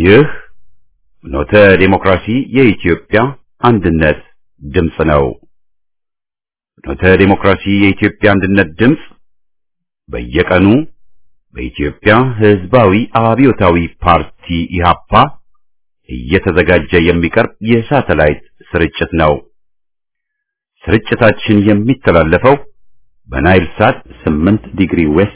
ይህ ኖተ ዴሞክራሲ የኢትዮጵያ አንድነት ድምፅ ነው። ኖተ ዴሞክራሲ የኢትዮጵያ አንድነት ድምፅ በየቀኑ በኢትዮጵያ ሕዝባዊ አብዮታዊ ፓርቲ ኢህአፓ እየተዘጋጀ የሚቀርብ የሳተላይት ስርጭት ነው። ስርጭታችን የሚተላለፈው በናይል ሳት 8 ዲግሪ ዌስት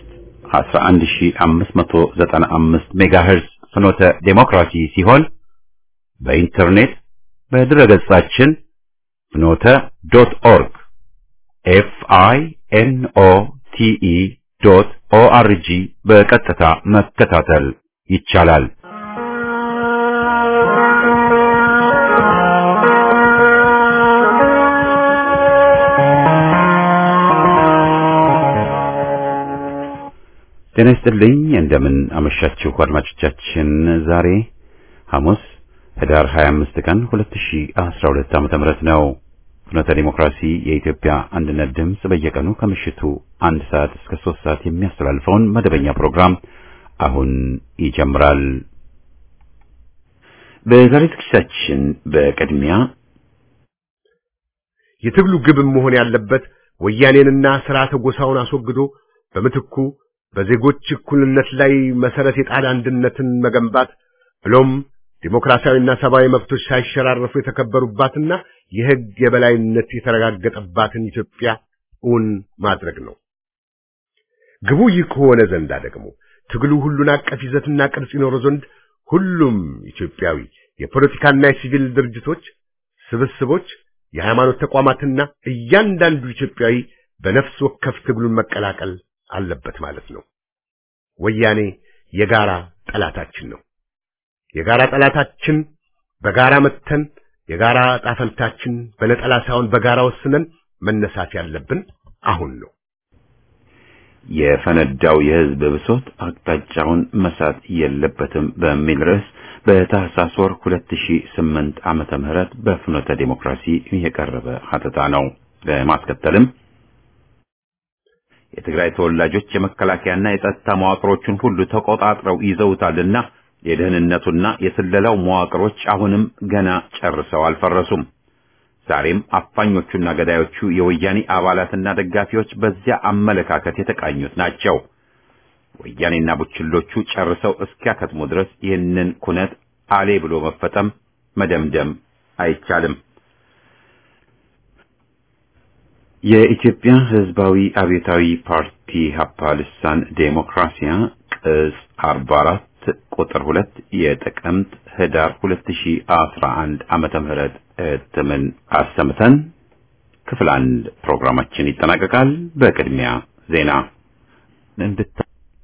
11595 ሜጋሄርዝ ፍኖተ ዴሞክራሲ ሲሆን በኢንተርኔት በድረገጻችን ፍኖተ ዶት ኦርግ ኤፍ አይ ኤን ኦ ቲ ኢ ዶት ኦ አር ጂ በቀጥታ መከታተል ይቻላል። ጤና ይስጥልኝ። እንደምን አመሻችሁ አድማጮቻችን። ዛሬ ሐሙስ ህዳር 25 ቀን 2012 ዓመተ ምህረት ነው። ፍኖተ ዲሞክራሲ የኢትዮጵያ አንድነት ድምፅ በየቀኑ ከምሽቱ አንድ ሰዓት እስከ ሶስት ሰዓት የሚያስተላልፈውን መደበኛ ፕሮግራም አሁን ይጀምራል። በዛሬ ዝግጅታችን በቅድሚያ የትግሉ ግብም መሆን ያለበት ወያኔንና ስርዓተ ጎሳውን አስወግዶ በምትኩ በዜጎች እኩልነት ላይ መሰረት የጣለ አንድነትን መገንባት ብሎም ዲሞክራሲያዊና ሰብአዊ መብቶች ሳይሸራረፉ የተከበሩባትና የሕግ የበላይነት የተረጋገጠባትን ኢትዮጵያ እውን ማድረግ ነው። ግቡ ይህ ከሆነ ዘንዳ ደግሞ ትግሉ ሁሉን አቀፍ ይዘትና ቅርጽ ይኖረው ዘንድ ሁሉም ኢትዮጵያዊ የፖለቲካና የሲቪል ድርጅቶች፣ ስብስቦች፣ የሃይማኖት ተቋማትና እያንዳንዱ ኢትዮጵያዊ በነፍስ ወከፍ ትግሉን መቀላቀል አለበት ማለት ነው። ወያኔ የጋራ ጠላታችን ነው። የጋራ ጠላታችን በጋራ መተን የጋራ ጣፈንታችን በነጠላ ሳይሆን በጋራ ወስነን መነሳት ያለብን አሁን ነው። የፈነዳው የህዝብ ብሶት አቅጣጫውን መሳት የለበትም በሚል ርዕስ በታህሳስ ወር 2008 ዓመተ ምህረት በፍኖተ ዴሞክራሲ የቀረበ ሀተታ ነው። በማስከተልም የትግራይ ተወላጆች የመከላከያና የጸጥታ መዋቅሮችን ሁሉ ተቆጣጥረው ይዘውታልና የደህንነቱና የስለላው መዋቅሮች አሁንም ገና ጨርሰው አልፈረሱም። ዛሬም አፋኞቹና ገዳዮቹ የወያኔ አባላትና ደጋፊዎች በዚያ አመለካከት የተቃኙት ናቸው። ወያኔና ቡችሎቹ ጨርሰው እስኪያከትሙ ድረስ ይህንን ኩነት አሌ ብሎ መፈጠም መደምደም አይቻልም። የኢትዮጵያ ሕዝባዊ አብዮታዊ ፓርቲ ሀፓ ልሳን ዴሞክራሲያ ቅጽ 44 ቁጥር 2 የጥቅምት ህዳር 2011 ዓመተ ምህረት እትምን አሰምተን ክፍል አንድ ፕሮግራማችን ይጠናቀቃል። በቅድሚያ ዜና እንድታ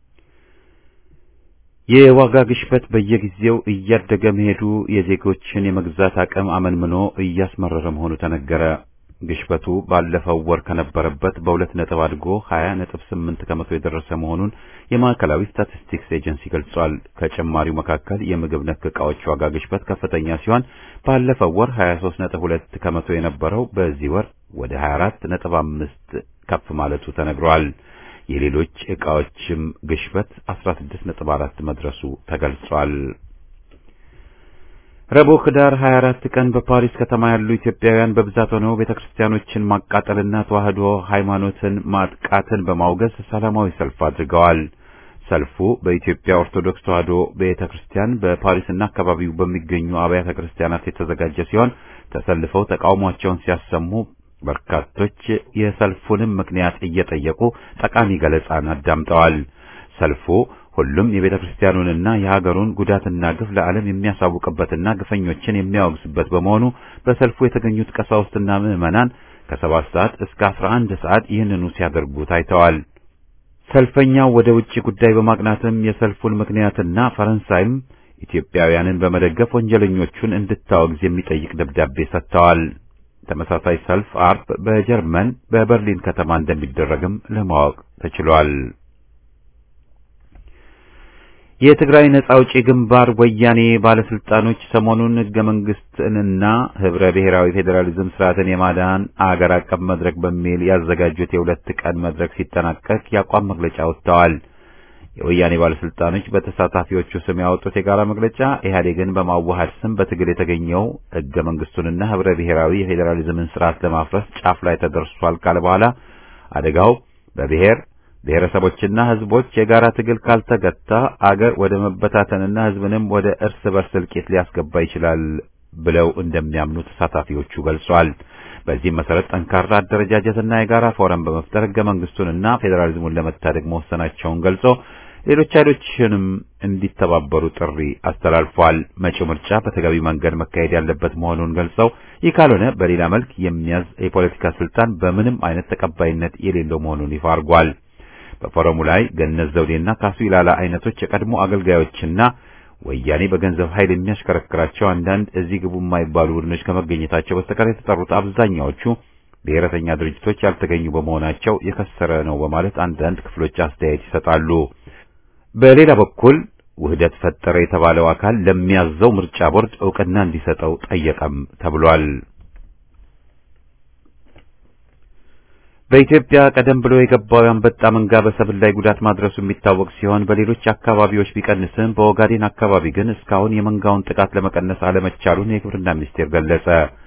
የዋጋ ግሽበት በየጊዜው እያደገ መሄዱ የዜጎችን የመግዛት አቅም አመንምኖ እያስመረረ መሆኑ ተነገረ። ግሽበቱ ባለፈው ወር ከነበረበት በሁለት ነጥብ አድጎ 20 ነጥብ 8 ከመቶ የደረሰ መሆኑን የማዕከላዊ ስታቲስቲክስ ኤጀንሲ ገልጿል። ከጭማሪው መካከል የምግብ ነክ ዕቃዎች ዋጋ ግሽበት ከፍተኛ ሲሆን ባለፈው ወር 23 ነጥብ 2 ከመቶ የነበረው በዚህ ወር ወደ 24 ነጥብ 5 ከፍ ማለቱ ተነግሯል። የሌሎች ዕቃዎችም ግሽበት 16 ነጥብ 4 መድረሱ ተገልጿል። ረቡዕ ህዳር 24 ቀን በፓሪስ ከተማ ያሉ ኢትዮጵያውያን በብዛት ሆነው ቤተክርስቲያኖችን ማቃጠልና ተዋህዶ ሃይማኖትን ማጥቃትን በማውገዝ ሰላማዊ ሰልፍ አድርገዋል። ሰልፉ በኢትዮጵያ ኦርቶዶክስ ተዋህዶ ቤተክርስቲያን በፓሪስና አካባቢው በሚገኙ አብያተ ክርስቲያናት የተዘጋጀ ሲሆን ተሰልፈው ተቃውሟቸውን ሲያሰሙ በርካቶች የሰልፉንም ምክንያት እየጠየቁ ጠቃሚ ገለጻን አዳምጠዋል። ሰልፉ ሁሉም የቤተ ክርስቲያኑንና የሀገሩን ጉዳትና ግፍ ለዓለም የሚያሳውቅበትና ግፈኞችን የሚያወግዝበት በመሆኑ በሰልፉ የተገኙት ቀሳውስትና ምዕመናን ከሰባት ሰዓት እስከ አስራ አንድ ሰዓት ይህንኑ ሲያደርጉ ታይተዋል። ሰልፈኛው ወደ ውጭ ጉዳይ በማቅናትም የሰልፉን ምክንያትና ፈረንሳይም ኢትዮጵያውያንን በመደገፍ ወንጀለኞቹን እንድታወግዝ የሚጠይቅ ደብዳቤ ሰጥተዋል። ተመሳሳይ ሰልፍ አርብ በጀርመን በበርሊን ከተማ እንደሚደረግም ለማወቅ ተችሏል። የትግራይ ነጻ አውጪ ግንባር ወያኔ ባለስልጣኖች ሰሞኑን ህገ መንግስትንና ህብረ ብሔራዊ ፌዴራሊዝም ስርዓትን የማዳን አገር አቀፍ መድረክ በሚል ያዘጋጁት የሁለት ቀን መድረክ ሲጠናቀቅ የአቋም መግለጫ ወጥተዋል። የወያኔ ባለስልጣኖች በተሳታፊዎቹ ስም ያወጡት የጋራ መግለጫ ኢህአዴግን በማዋሃድ ስም በትግል የተገኘው ህገ መንግስቱንና ህብረ ብሔራዊ የፌዴራሊዝምን ስርዓት ለማፍረስ ጫፍ ላይ ተደርሷል ካለ በኋላ አደጋው በብሔር ብሔረሰቦችና ህዝቦች የጋራ ትግል ካልተገታ አገር ወደ መበታተንና ህዝብንም ወደ እርስ በርስ እልቂት ሊያስገባ ይችላል ብለው እንደሚያምኑ ተሳታፊዎቹ ገልጸዋል። በዚህም መሰረት ጠንካራ አደረጃጀትና የጋራ ፎረም በመፍጠር ህገ መንግስቱንና ፌዴራሊዝሙን ለመታደግ መወሰናቸውን ገልጾ ሌሎች ኃይሎችንም እንዲተባበሩ ጥሪ አስተላልፏል። መጪው ምርጫ በተገቢ መንገድ መካሄድ ያለበት መሆኑን ገልጸው ይህ ካልሆነ በሌላ መልክ የሚያዝ የፖለቲካ ስልጣን በምንም አይነት ተቀባይነት የሌለው መሆኑን ይፋ አድርጓል። በፎረሙ ላይ ገነት ዘውዴና ካሱ ይላላ አይነቶች የቀድሞ አገልጋዮችና ወያኔ በገንዘብ ኃይል የሚያሽከረክራቸው አንዳንድ እዚህ ግቡ የማይባሉ ቡድኖች ከመገኘታቸው በስተቀር የተጠሩት አብዛኛዎቹ ብሔረተኛ ድርጅቶች ያልተገኙ በመሆናቸው የከሰረ ነው በማለት አንዳንድ ክፍሎች አስተያየት ይሰጣሉ። በሌላ በኩል ውህደት ፈጠረ የተባለው አካል ለሚያዘው ምርጫ ቦርድ እውቅና እንዲሰጠው ጠየቀም ተብሏል። በኢትዮጵያ ቀደም ብሎ የገባው የአንበጣ መንጋ በሰብል ላይ ጉዳት ማድረሱ የሚታወቅ ሲሆን በሌሎች አካባቢዎች ቢቀንስም በኦጋዴን አካባቢ ግን እስካሁን የመንጋውን ጥቃት ለመቀነስ አለመቻሉን የግብርና ሚኒስቴር ገለጸ።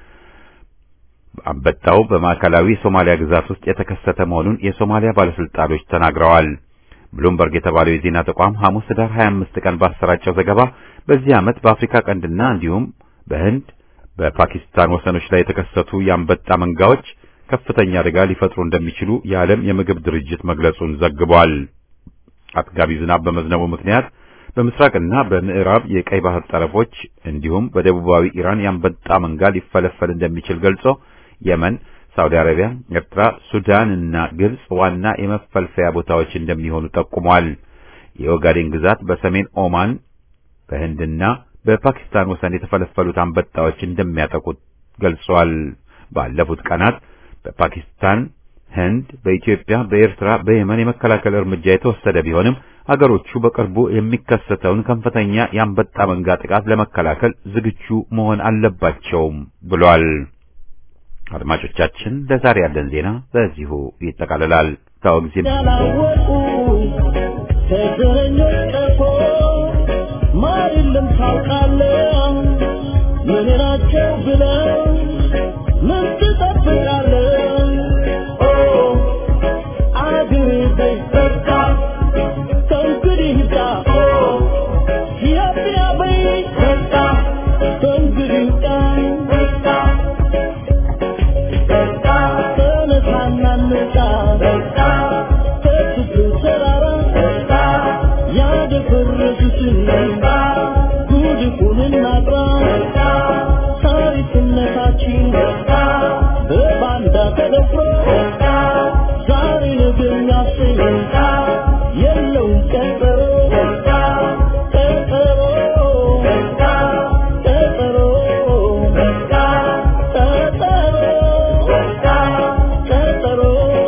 አንበጣው በማዕከላዊ የሶማሊያ ግዛት ውስጥ የተከሰተ መሆኑን የሶማሊያ ባለስልጣኖች ተናግረዋል። ብሉምበርግ የተባለው የዜና ተቋም ሐሙስ ኅዳር 25 ቀን ባሰራጨው ዘገባ በዚህ ዓመት በአፍሪካ ቀንድና እንዲሁም በህንድ በፓኪስታን ወሰኖች ላይ የተከሰቱ የአንበጣ መንጋዎች ከፍተኛ አደጋ ሊፈጥሩ እንደሚችሉ የዓለም የምግብ ድርጅት መግለጹን ዘግቧል። አጥጋቢ ዝናብ በመዝነቡ ምክንያት በምስራቅና በምዕራብ የቀይ ባህር ጠረፎች እንዲሁም በደቡባዊ ኢራን የአንበጣ መንጋ ሊፈለፈል እንደሚችል ገልጾ የመን፣ ሳውዲ አረቢያ፣ ኤርትራ፣ ሱዳን እና ግብጽ ዋና የመፈልፈያ ቦታዎች እንደሚሆኑ ጠቁሟል። የኦጋዴን ግዛት በሰሜን ኦማን በህንድና በፓኪስታን ወሰን የተፈለፈሉት አንበጣዎች እንደሚያጠቁት ገልጿል። ባለፉት ቀናት በፓኪስታን፣ ህንድ፣ በኢትዮጵያ፣ በኤርትራ፣ በየመን የመከላከል እርምጃ የተወሰደ ቢሆንም አገሮቹ በቅርቡ የሚከሰተውን ከፍተኛ የአንበጣ መንጋ ጥቃት ለመከላከል ዝግጁ መሆን አለባቸውም ብሏል። አድማጮቻችን ለዛሬ ያለን ዜና በዚሁ ይጠቃልላል። ታወግዚም ያላወቁ ተገኞች ጠፎ ማሪልም ታውቃለህ ምን ናቸው ብለው ምን ትጠብቃለህ? ኦ አግኝተህ በቃ ከእንግዲህ ይብቃ። ኦ ኢትዮጵያ በይ በቃ ከእንግዲህ ይብቃ። በቃ ተነሳና እንውጣ። በቃ ከችግሩ ተራራ በቃ ያደፈረሱትን ጉድፉን እናጥራ። በቃ ታሪክነታችን በቃ በባንዳ ተደፍሮ በቃ ዛሬ ነገ የሚያሰኝ በቃ የለውም ቀጠሮ በቃ ቀጠሮ በቃ ቀጠሮ በቃ ቀጠሮ በቃ ቀጠሮ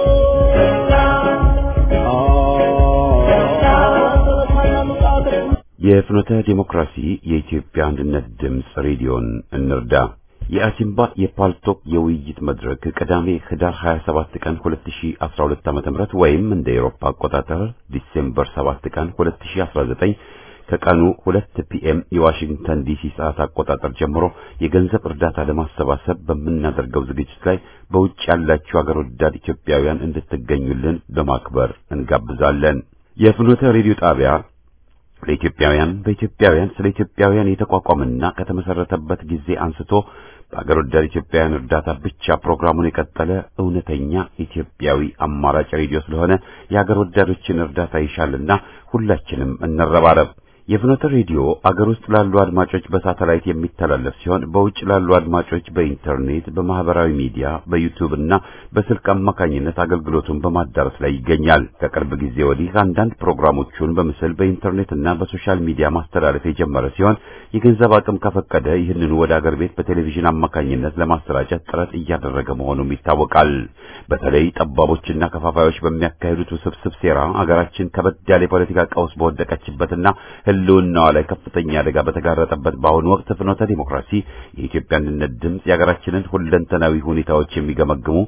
በቃ የፍኖተ ዲሞክራሲ የኢትዮጵያ አንድነት ድምፅ ሬዲዮን እንርዳ። የአሲምባ የፓልቶክ የውይይት መድረክ ቅዳሜ ህዳር 27 ቀን 2012 ዓ.ም ወይም እንደ ኤሮፓ አቆጣጠር ዲሴምበር 7 ቀን 2019 ከቀኑ 2 ፒኤም የዋሽንግተን ዲሲ ሰዓት አቆጣጠር ጀምሮ የገንዘብ እርዳታ ለማሰባሰብ በምናደርገው ዝግጅት ላይ በውጭ ያላችሁ አገር ወዳድ ኢትዮጵያውያን እንድትገኙልን በማክበር እንጋብዛለን። የፍኖተ ሬዲዮ ጣቢያ ለኢትዮጵያውያን በኢትዮጵያውያን ስለ ኢትዮጵያውያን የተቋቋመና ከተመሰረተበት ጊዜ አንስቶ በአገር ወዳድ ኢትዮጵያውያን እርዳታ ብቻ ፕሮግራሙን የቀጠለ እውነተኛ ኢትዮጵያዊ አማራጭ ሬዲዮ ስለሆነ የአገር ወዳዶችን እርዳታ ይሻልና ሁላችንም እንረባረብ። የፍኖተ ሬዲዮ አገር ውስጥ ላሉ አድማጮች በሳተላይት የሚተላለፍ ሲሆን በውጭ ላሉ አድማጮች በኢንተርኔት፣ በማህበራዊ ሚዲያ፣ በዩቲዩብ እና በስልክ አማካኝነት አገልግሎቱን በማዳረስ ላይ ይገኛል። ከቅርብ ጊዜ ወዲህ አንዳንድ ፕሮግራሞቹን በምስል በኢንተርኔት እና በሶሻል ሚዲያ ማስተላለፍ የጀመረ ሲሆን የገንዘብ አቅም ከፈቀደ ይህንኑ ወደ አገር ቤት በቴሌቪዥን አማካኝነት ለማሰራጨት ጥረት እያደረገ መሆኑም ይታወቃል። በተለይ ጠባቦችና ከፋፋዮች በሚያካሂዱት ውስብስብ ሴራ አገራችን ከበድ ያለ የፖለቲካ ቀውስ በወደቀችበትና ሕልውናዋ ላይ ከፍተኛ አደጋ በተጋረጠበት በአሁኑ ወቅት ፍኖተ ዲሞክራሲ የኢትዮጵያ አንድነት ድምፅ የሀገራችንን ሁለንተናዊ ሁኔታዎች የሚገመግሙ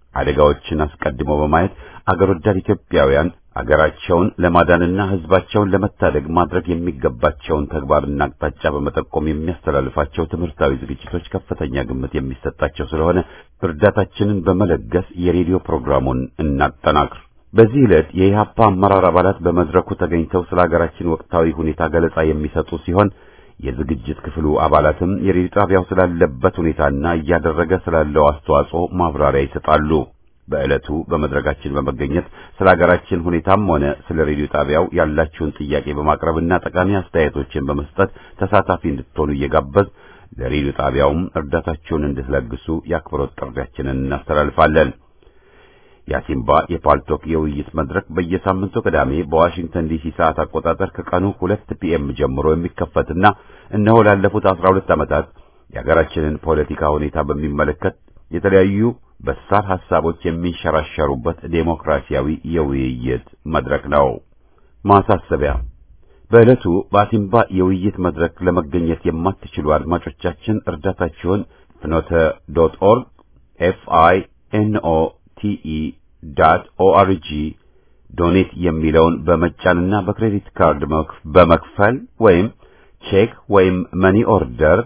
አደጋዎችን አስቀድሞ በማየት አገር ወዳድ ኢትዮጵያውያን አገራቸውን ለማዳንና ሕዝባቸውን ለመታደግ ማድረግ የሚገባቸውን ተግባርና አቅጣጫ በመጠቆም የሚያስተላልፋቸው ትምህርታዊ ዝግጅቶች ከፍተኛ ግምት የሚሰጣቸው ስለሆነ እርዳታችንን በመለገስ የሬዲዮ ፕሮግራሙን እናጠናክር። በዚህ ዕለት የኢህአፓ አመራር አባላት በመድረኩ ተገኝተው ስለ ሀገራችን ወቅታዊ ሁኔታ ገለጻ የሚሰጡ ሲሆን የዝግጅት ክፍሉ አባላትም የሬዲዮ ጣቢያው ስላለበት ሁኔታና እያደረገ ስላለው አስተዋጽኦ ማብራሪያ ይሰጣሉ። በዕለቱ በመድረካችን በመገኘት ስለ ሀገራችን ሁኔታም ሆነ ስለ ሬዲዮ ጣቢያው ያላችሁን ጥያቄ በማቅረብና ጠቃሚ አስተያየቶችን በመስጠት ተሳታፊ እንድትሆኑ እየጋበዝ ለሬዲዮ ጣቢያውም እርዳታችሁን እንድትለግሱ የአክብሮት ጥሪያችንን እናስተላልፋለን። የአሲምባ የፓልቶክ የውይይት መድረክ በየሳምንቱ ቅዳሜ በዋሽንግተን ዲሲ ሰዓት አቆጣጠር ከቀኑ ሁለት ፒኤም ጀምሮ የሚከፈትና እነሆ ላለፉት አስራ ሁለት ዓመታት የሀገራችንን ፖለቲካ ሁኔታ በሚመለከት የተለያዩ በሳል ሐሳቦች የሚንሸራሸሩበት ዴሞክራሲያዊ የውይይት መድረክ ነው። ማሳሰቢያ በዕለቱ በአሲምባ የውይይት መድረክ ለመገኘት የማትችሉ አድማጮቻችን እርዳታችሁን ፍኖተ ዶት ኦርግ ኤፍ አይ ኤን ኦ ቲ ኢ ዳት ኦአርጂ ዶኔት የሚለውን በመጫንና በክሬዲት ካርድ በመክፈል ወይም ቼክ ወይም መኒ ኦርደር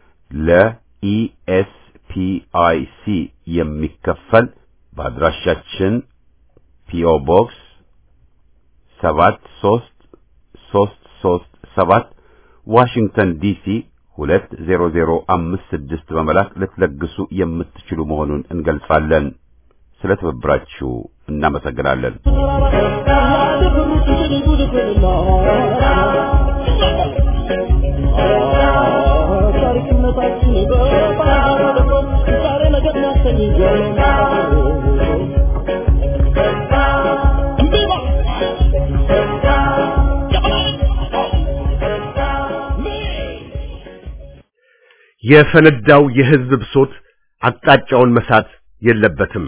ለኢኤስ ፒአይሲ የሚከፈል በአድራሻችን ፒኦ ቦክስ ሰባት ሶስት ሶስት ሶስት ሰባት ዋሽንግተን ዲሲ ሁለት ዜሮ ዜሮ አምስት ስድስት በመላክ ልትለግሱ የምትችሉ መሆኑን እንገልጻለን። ስለ ትብብራችሁ እናመሰግናለን። የፈነዳው የህዝብ ብሶት አቅጣጫውን መሳት የለበትም።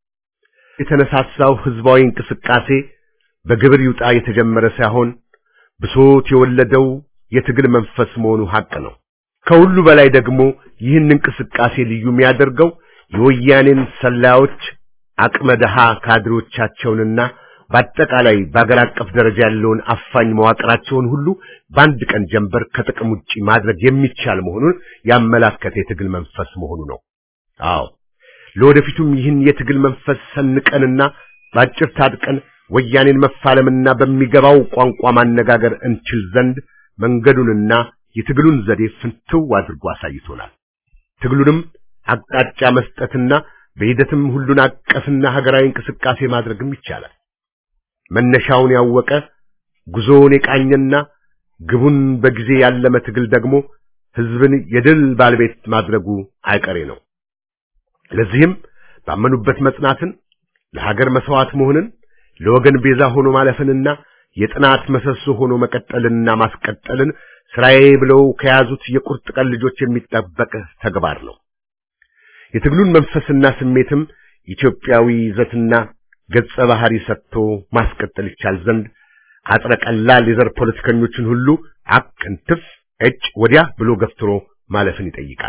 የተነሳሳው ህዝባዊ እንቅስቃሴ በግብር ይውጣ የተጀመረ ሳይሆን ብሶት የወለደው የትግል መንፈስ መሆኑ ሐቅ ነው። ከሁሉ በላይ ደግሞ ይህን እንቅስቃሴ ልዩ የሚያደርገው የወያኔን ሰላዮች አቅመ ደሃ ካድሮቻቸውንና በአጠቃላይ በአገር አቀፍ ደረጃ ያለውን አፋኝ መዋቅራቸውን ሁሉ በአንድ ቀን ጀንበር ከጥቅም ውጪ ማድረግ የሚቻል መሆኑን ያመላከተ የትግል መንፈስ መሆኑ ነው። አዎ ለወደፊቱም ይህን የትግል መንፈስ ሰንቀንና ባጭር ታጥቀን ወያኔን መፋለምና በሚገባው ቋንቋ ማነጋገር እንችል ዘንድ መንገዱንና የትግሉን ዘዴ ፍንትው አድርጎ አሳይቶናል። ትግሉንም አቅጣጫ መስጠትና በሂደትም ሁሉን አቀፍና ሀገራዊ እንቅስቃሴ ማድረግም ይቻላል። መነሻውን ያወቀ ጉዞውን የቃኘና ግቡን በጊዜ ያለመ ትግል ደግሞ ህዝብን የድል ባለቤት ማድረጉ አይቀሬ ነው። ለዚህም ባመኑበት መጽናትን፣ ለሀገር መስዋዕት መሆንን፣ ለወገን ቤዛ ሆኖ ማለፍንና የጥናት መሰሶ ሆኖ መቀጠልንና ማስቀጠልን ስራዬ ብለው ከያዙት የቁርጥ ቀን ልጆች የሚጠበቅ ተግባር ነው። የትግሉን መንፈስና ስሜትም ኢትዮጵያዊ ይዘትና ገጸ ባህሪ ሰጥቶ ማስቀጠል ይቻል ዘንድ አጥረ ቀላል የዘር ፖለቲከኞችን ሁሉ አቅንትፍ እጭ ወዲያ ብሎ ገፍትሮ ማለፍን ይጠይቃል።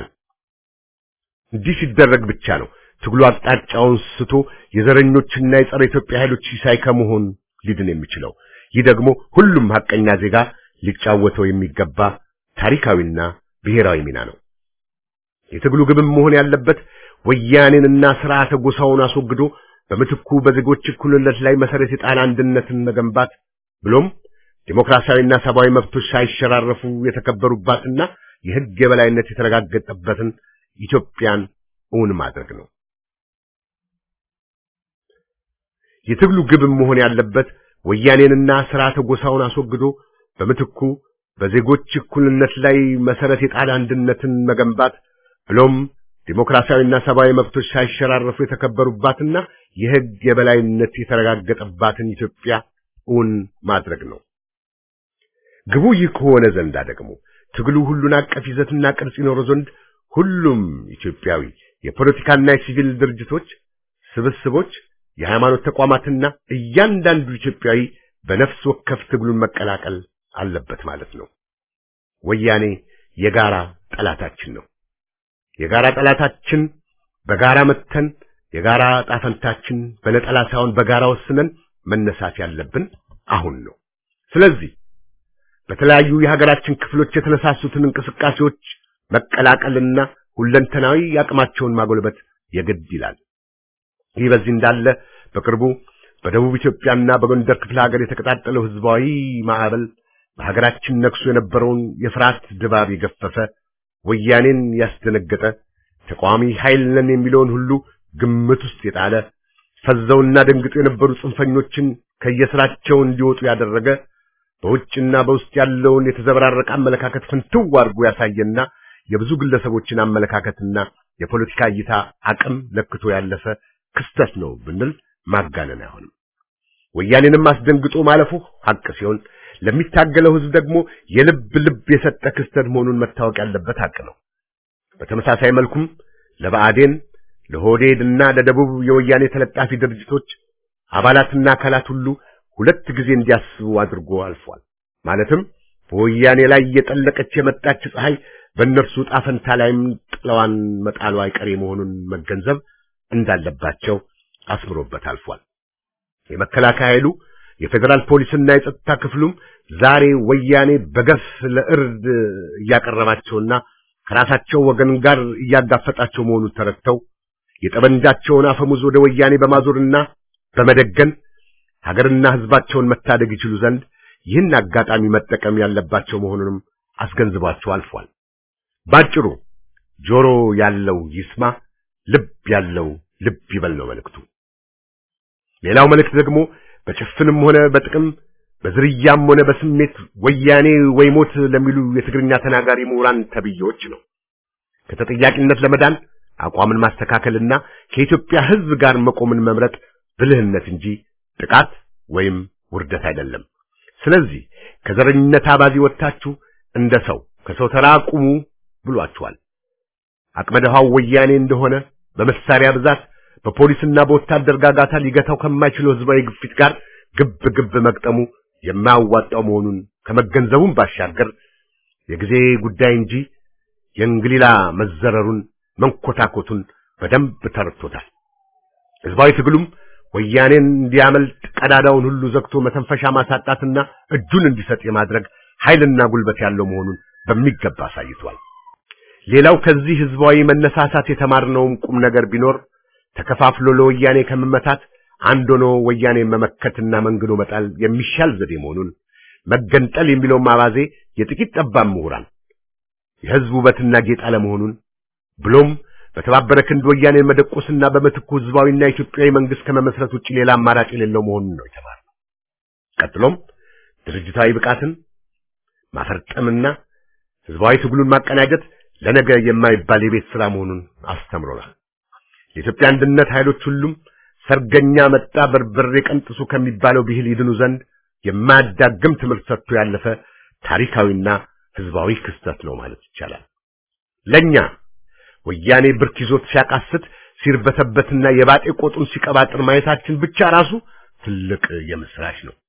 እንዲህ ሲደረግ ብቻ ነው ትግሉ አቅጣጫውን ስቶ የዘረኞችና የጸረ ኢትዮጵያ ኃይሎች ሲሳይ ከመሆን ሊድን የሚችለው። ይህ ደግሞ ሁሉም ሐቀኛ ዜጋ ሊጫወተው የሚገባ ታሪካዊና ብሔራዊ ሚና ነው። የትግሉ ግብም መሆን ያለበት ወያኔንና ስርዓተ ጎሳውን አስወግዶ በምትኩ በዜጎች እኩልነት ላይ መሰረት የጣለ አንድነትን መገንባት ብሎም ዲሞክራሲያዊና ሰብአዊ መብቶች ሳይሸራረፉ የተከበሩባትና የሕግ የበላይነት የተረጋገጠበትን ኢትዮጵያን እውን ማድረግ ነው። የትግሉ ግብም መሆን ያለበት ወያኔንና ስርዓተ ጎሳውን አስወግዶ በምትኩ በዜጎች እኩልነት ላይ መሰረት የጣለ አንድነትን መገንባት ብሎም ዲሞክራሲያዊና ሰብአዊ መብቶች ሳይሸራረፉ የተከበሩባትና የሕግ የበላይነት የተረጋገጠባትን ኢትዮጵያ እውን ማድረግ ነው። ግቡ ይህ ከሆነ ዘንዳ ደግሞ ትግሉ ሁሉን አቀፍ ይዘትና ቅርጽ ይኖረው ዘንድ ሁሉም ኢትዮጵያዊ የፖለቲካና የሲቪል ድርጅቶች፣ ስብስቦች፣ የሃይማኖት ተቋማትና እያንዳንዱ ኢትዮጵያዊ በነፍስ ወከፍ ትግሉን መቀላቀል አለበት ማለት ነው። ወያኔ የጋራ ጠላታችን ነው። የጋራ ጠላታችን በጋራ መተን የጋራ ጣፈንታችን በነጠላ ሳይሆን በጋራ ወስነን መነሳት ያለብን አሁን ነው። ስለዚህ በተለያዩ የሀገራችን ክፍሎች የተነሳሱትን እንቅስቃሴዎች መቀላቀልና ሁለንተናዊ አቅማቸውን ማጎልበት የግድ ይላል። ይህ በዚህ እንዳለ በቅርቡ በደቡብ ኢትዮጵያና በጎንደር ክፍለ ሀገር የተቀጣጠለው ህዝባዊ ማዕበል በሀገራችን ነግሶ የነበረውን የፍርሃት ድባብ የገፈፈ ወያኔን ያስደነገጠ ተቃዋሚ ኃይል ነን የሚለውን ሁሉ ግምት ውስጥ የጣለ ፈዘውና ደንግጦ የነበሩ ጽንፈኞችን ከየስራቸው እንዲወጡ ያደረገ በውጭና በውስጥ ያለውን የተዘበራረቀ አመለካከት ፍንትው አድርጎ ያሳየና የብዙ ግለሰቦችን አመለካከትና የፖለቲካ እይታ አቅም ለክቶ ያለፈ ክስተት ነው ብንል ማጋነን አይሆንም። ወያኔንም አስደንግጦ ማለፉ ሀቅ ሲሆን ለሚታገለው ህዝብ ደግሞ የልብ ልብ የሰጠ ክስተት መሆኑን መታወቅ ያለበት ሀቅ ነው። በተመሳሳይ መልኩም ለብአዴን ለሆዴድ እና ለደቡብ የወያኔ ተለጣፊ ድርጅቶች አባላትና አካላት ሁሉ ሁለት ጊዜ እንዲያስቡ አድርጎ አልፏል። ማለትም በወያኔ ላይ እየጠለቀች የመጣች ፀሐይ በእነርሱ ጣፈንታ ላይም ጥለዋን መጣሉ አይቀሬ መሆኑን መገንዘብ እንዳለባቸው አስምሮበት አልፏል። የመከላከያ ኃይሉ የፌዴራል ፖሊስና የጸጥታ ክፍሉም ዛሬ ወያኔ በገፍ ለእርድ እያቀረባቸውና ከራሳቸው ወገን ጋር እያጋፈጣቸው መሆኑን ተረድተው የጠመንጃቸውን አፈሙዝ ወደ ወያኔ በማዞርና በመደገን ሀገርና ሕዝባቸውን መታደግ ይችሉ ዘንድ ይህን አጋጣሚ መጠቀም ያለባቸው መሆኑንም አስገንዝቧቸው አልፏል። ባጭሩ ጆሮ ያለው ይስማ፣ ልብ ያለው ልብ ይበል ነው መልእክቱ። ሌላው መልእክት ደግሞ በጭፍንም ሆነ በጥቅም በዝርያም ሆነ በስሜት ወያኔ ወይ ሞት ለሚሉ የትግርኛ ተናጋሪ ምሁራን ተብዬዎች ነው። ከተጠያቂነት ለመዳን አቋምን ማስተካከልና ከኢትዮጵያ ሕዝብ ጋር መቆምን መምረጥ ብልህነት እንጂ ጥቃት ወይም ውርደት አይደለም። ስለዚህ ከዘረኝነት አባዜ ወጥታችሁ እንደ ሰው ከሰው ተራ ቁሙ ብሏችኋል። አቅመ ደሃው ወያኔ እንደሆነ በመሳሪያ ብዛት በፖሊስና በወታደር ጋጋታ ሊገታው ከማይችለው ህዝባዊ ግፊት ጋር ግብ ግብ መግጠሙ የማያዋጣው መሆኑን ከመገንዘቡም ባሻገር የጊዜ ጉዳይ እንጂ የእንግሊላ መዘረሩን መንኮታኮቱን በደንብ ተረድቶታል። ህዝባዊ ትግሉም ወያኔን እንዲያመልጥ ቀዳዳውን ሁሉ ዘግቶ መተንፈሻ ማሳጣትና እጁን እንዲሰጥ የማድረግ ኃይልና ጉልበት ያለው መሆኑን በሚገባ አሳይቷል። ሌላው ከዚህ ህዝባዊ መነሳሳት የተማርነውም ቁም ነገር ቢኖር ተከፋፍሎ ለወያኔ ከመመታት አንድ ሆኖ ወያኔ መመከትና መንግዶ መጣል የሚሻል ዘዴ መሆኑን መገንጠል የሚለው ማባዜ የጥቂት ጠባብ ምሁራን የህዝብ ውበትና ጌጥ አለመሆኑን ብሎም በተባበረ ክንድ ወያኔን መደቆስና በምትኩ ህዝባዊና ኢትዮጵያዊ መንግስት ከመመስረት ውጭ ሌላ አማራጭ የሌለው መሆኑን ነው የተማርነው። ቀጥሎም ድርጅታዊ ብቃትን ማፈርጠምና ህዝባዊ ትግሉን ማቀናጀት ለነገ የማይባል የቤት ስራ መሆኑን አስተምሮናል። የኢትዮጵያ አንድነት ኃይሎች ሁሉም ሰርገኛ መጣ በርበሬ ቀንጥሱ ከሚባለው ብሂል ይድኑ ዘንድ የማያዳግም ትምህርት ሰጥቶ ያለፈ ታሪካዊና ህዝባዊ ክስተት ነው ማለት ይቻላል። ለኛ ወያኔ ብርክ ይዞት ሲያቃስት ሲርበተበትና የባጤ ቆጡን ሲቀባጥር ማየታችን ብቻ ራሱ ትልቅ የምስራች ነው።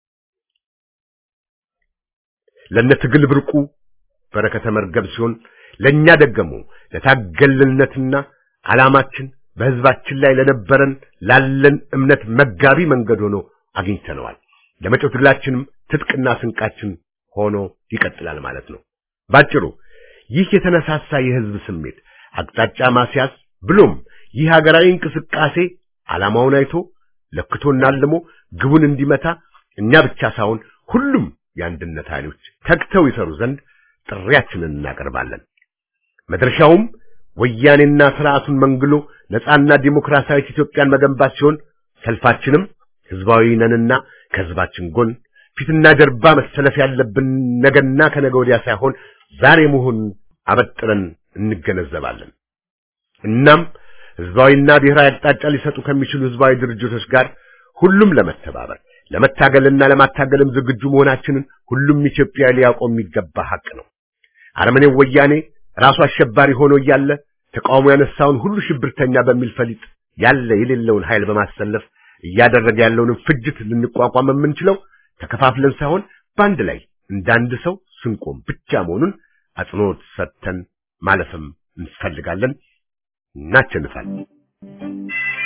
ለነ ትግል ብርቁ በረከተ መርገብ ሲሆን ለኛ ደግሞ ለታገልነትና ዓላማችን በህዝባችን ላይ ለነበረን ላለን እምነት መጋቢ መንገድ ሆኖ አግኝተነዋል። ለመጪው ትግላችንም ትጥቅና ስንቃችን ሆኖ ይቀጥላል ማለት ነው። ባጭሩ ይህ የተነሳሳ የህዝብ ስሜት አቅጣጫ ማስያዝ ብሎም ይህ ሀገራዊ እንቅስቃሴ ዓላማውን አይቶ ለክቶና አልሞ ግቡን እንዲመታ እኛ ብቻ ሳይሆን ሁሉም የአንድነት ኃይሎች ተግተው ይሰሩ ዘንድ ጥሪያችንን እናቀርባለን። መድረሻውም ወያኔና ስርዓቱን መንግሎ ነፃና ዲሞክራሲያዊት ኢትዮጵያን መገንባት ሲሆን ሰልፋችንም ህዝባዊ ነንና ከህዝባችን ጎን ፊትና ጀርባ መሰለፍ ያለብን ነገና ከነገ ወዲያ ሳይሆን ዛሬ መሆን አበጥረን እንገነዘባለን። እናም ህዝባዊና ብሔራዊ አቅጣጫ ሊሰጡ ከሚችሉ ህዝባዊ ድርጅቶች ጋር ሁሉም ለመተባበር ለመታገልና ለማታገልም ዝግጁ መሆናችንን ሁሉም ኢትዮጵያዊ ሊያውቀው የሚገባ ሀቅ ነው። አረመኔው ወያኔ ራሱ አሸባሪ ሆኖ እያለ ተቃውሞ ያነሳውን ሁሉ ሽብርተኛ በሚል ፈሊጥ ያለ የሌለውን ኃይል በማሰለፍ እያደረገ ያለውን ፍጅት ልንቋቋም የምንችለው ተከፋፍለን ሳይሆን በአንድ ላይ እንዳንድ ሰው ስንቆም ብቻ መሆኑን አጽንኦት ሰጥተን ማለፍም እንፈልጋለን። እናቸንፋለን።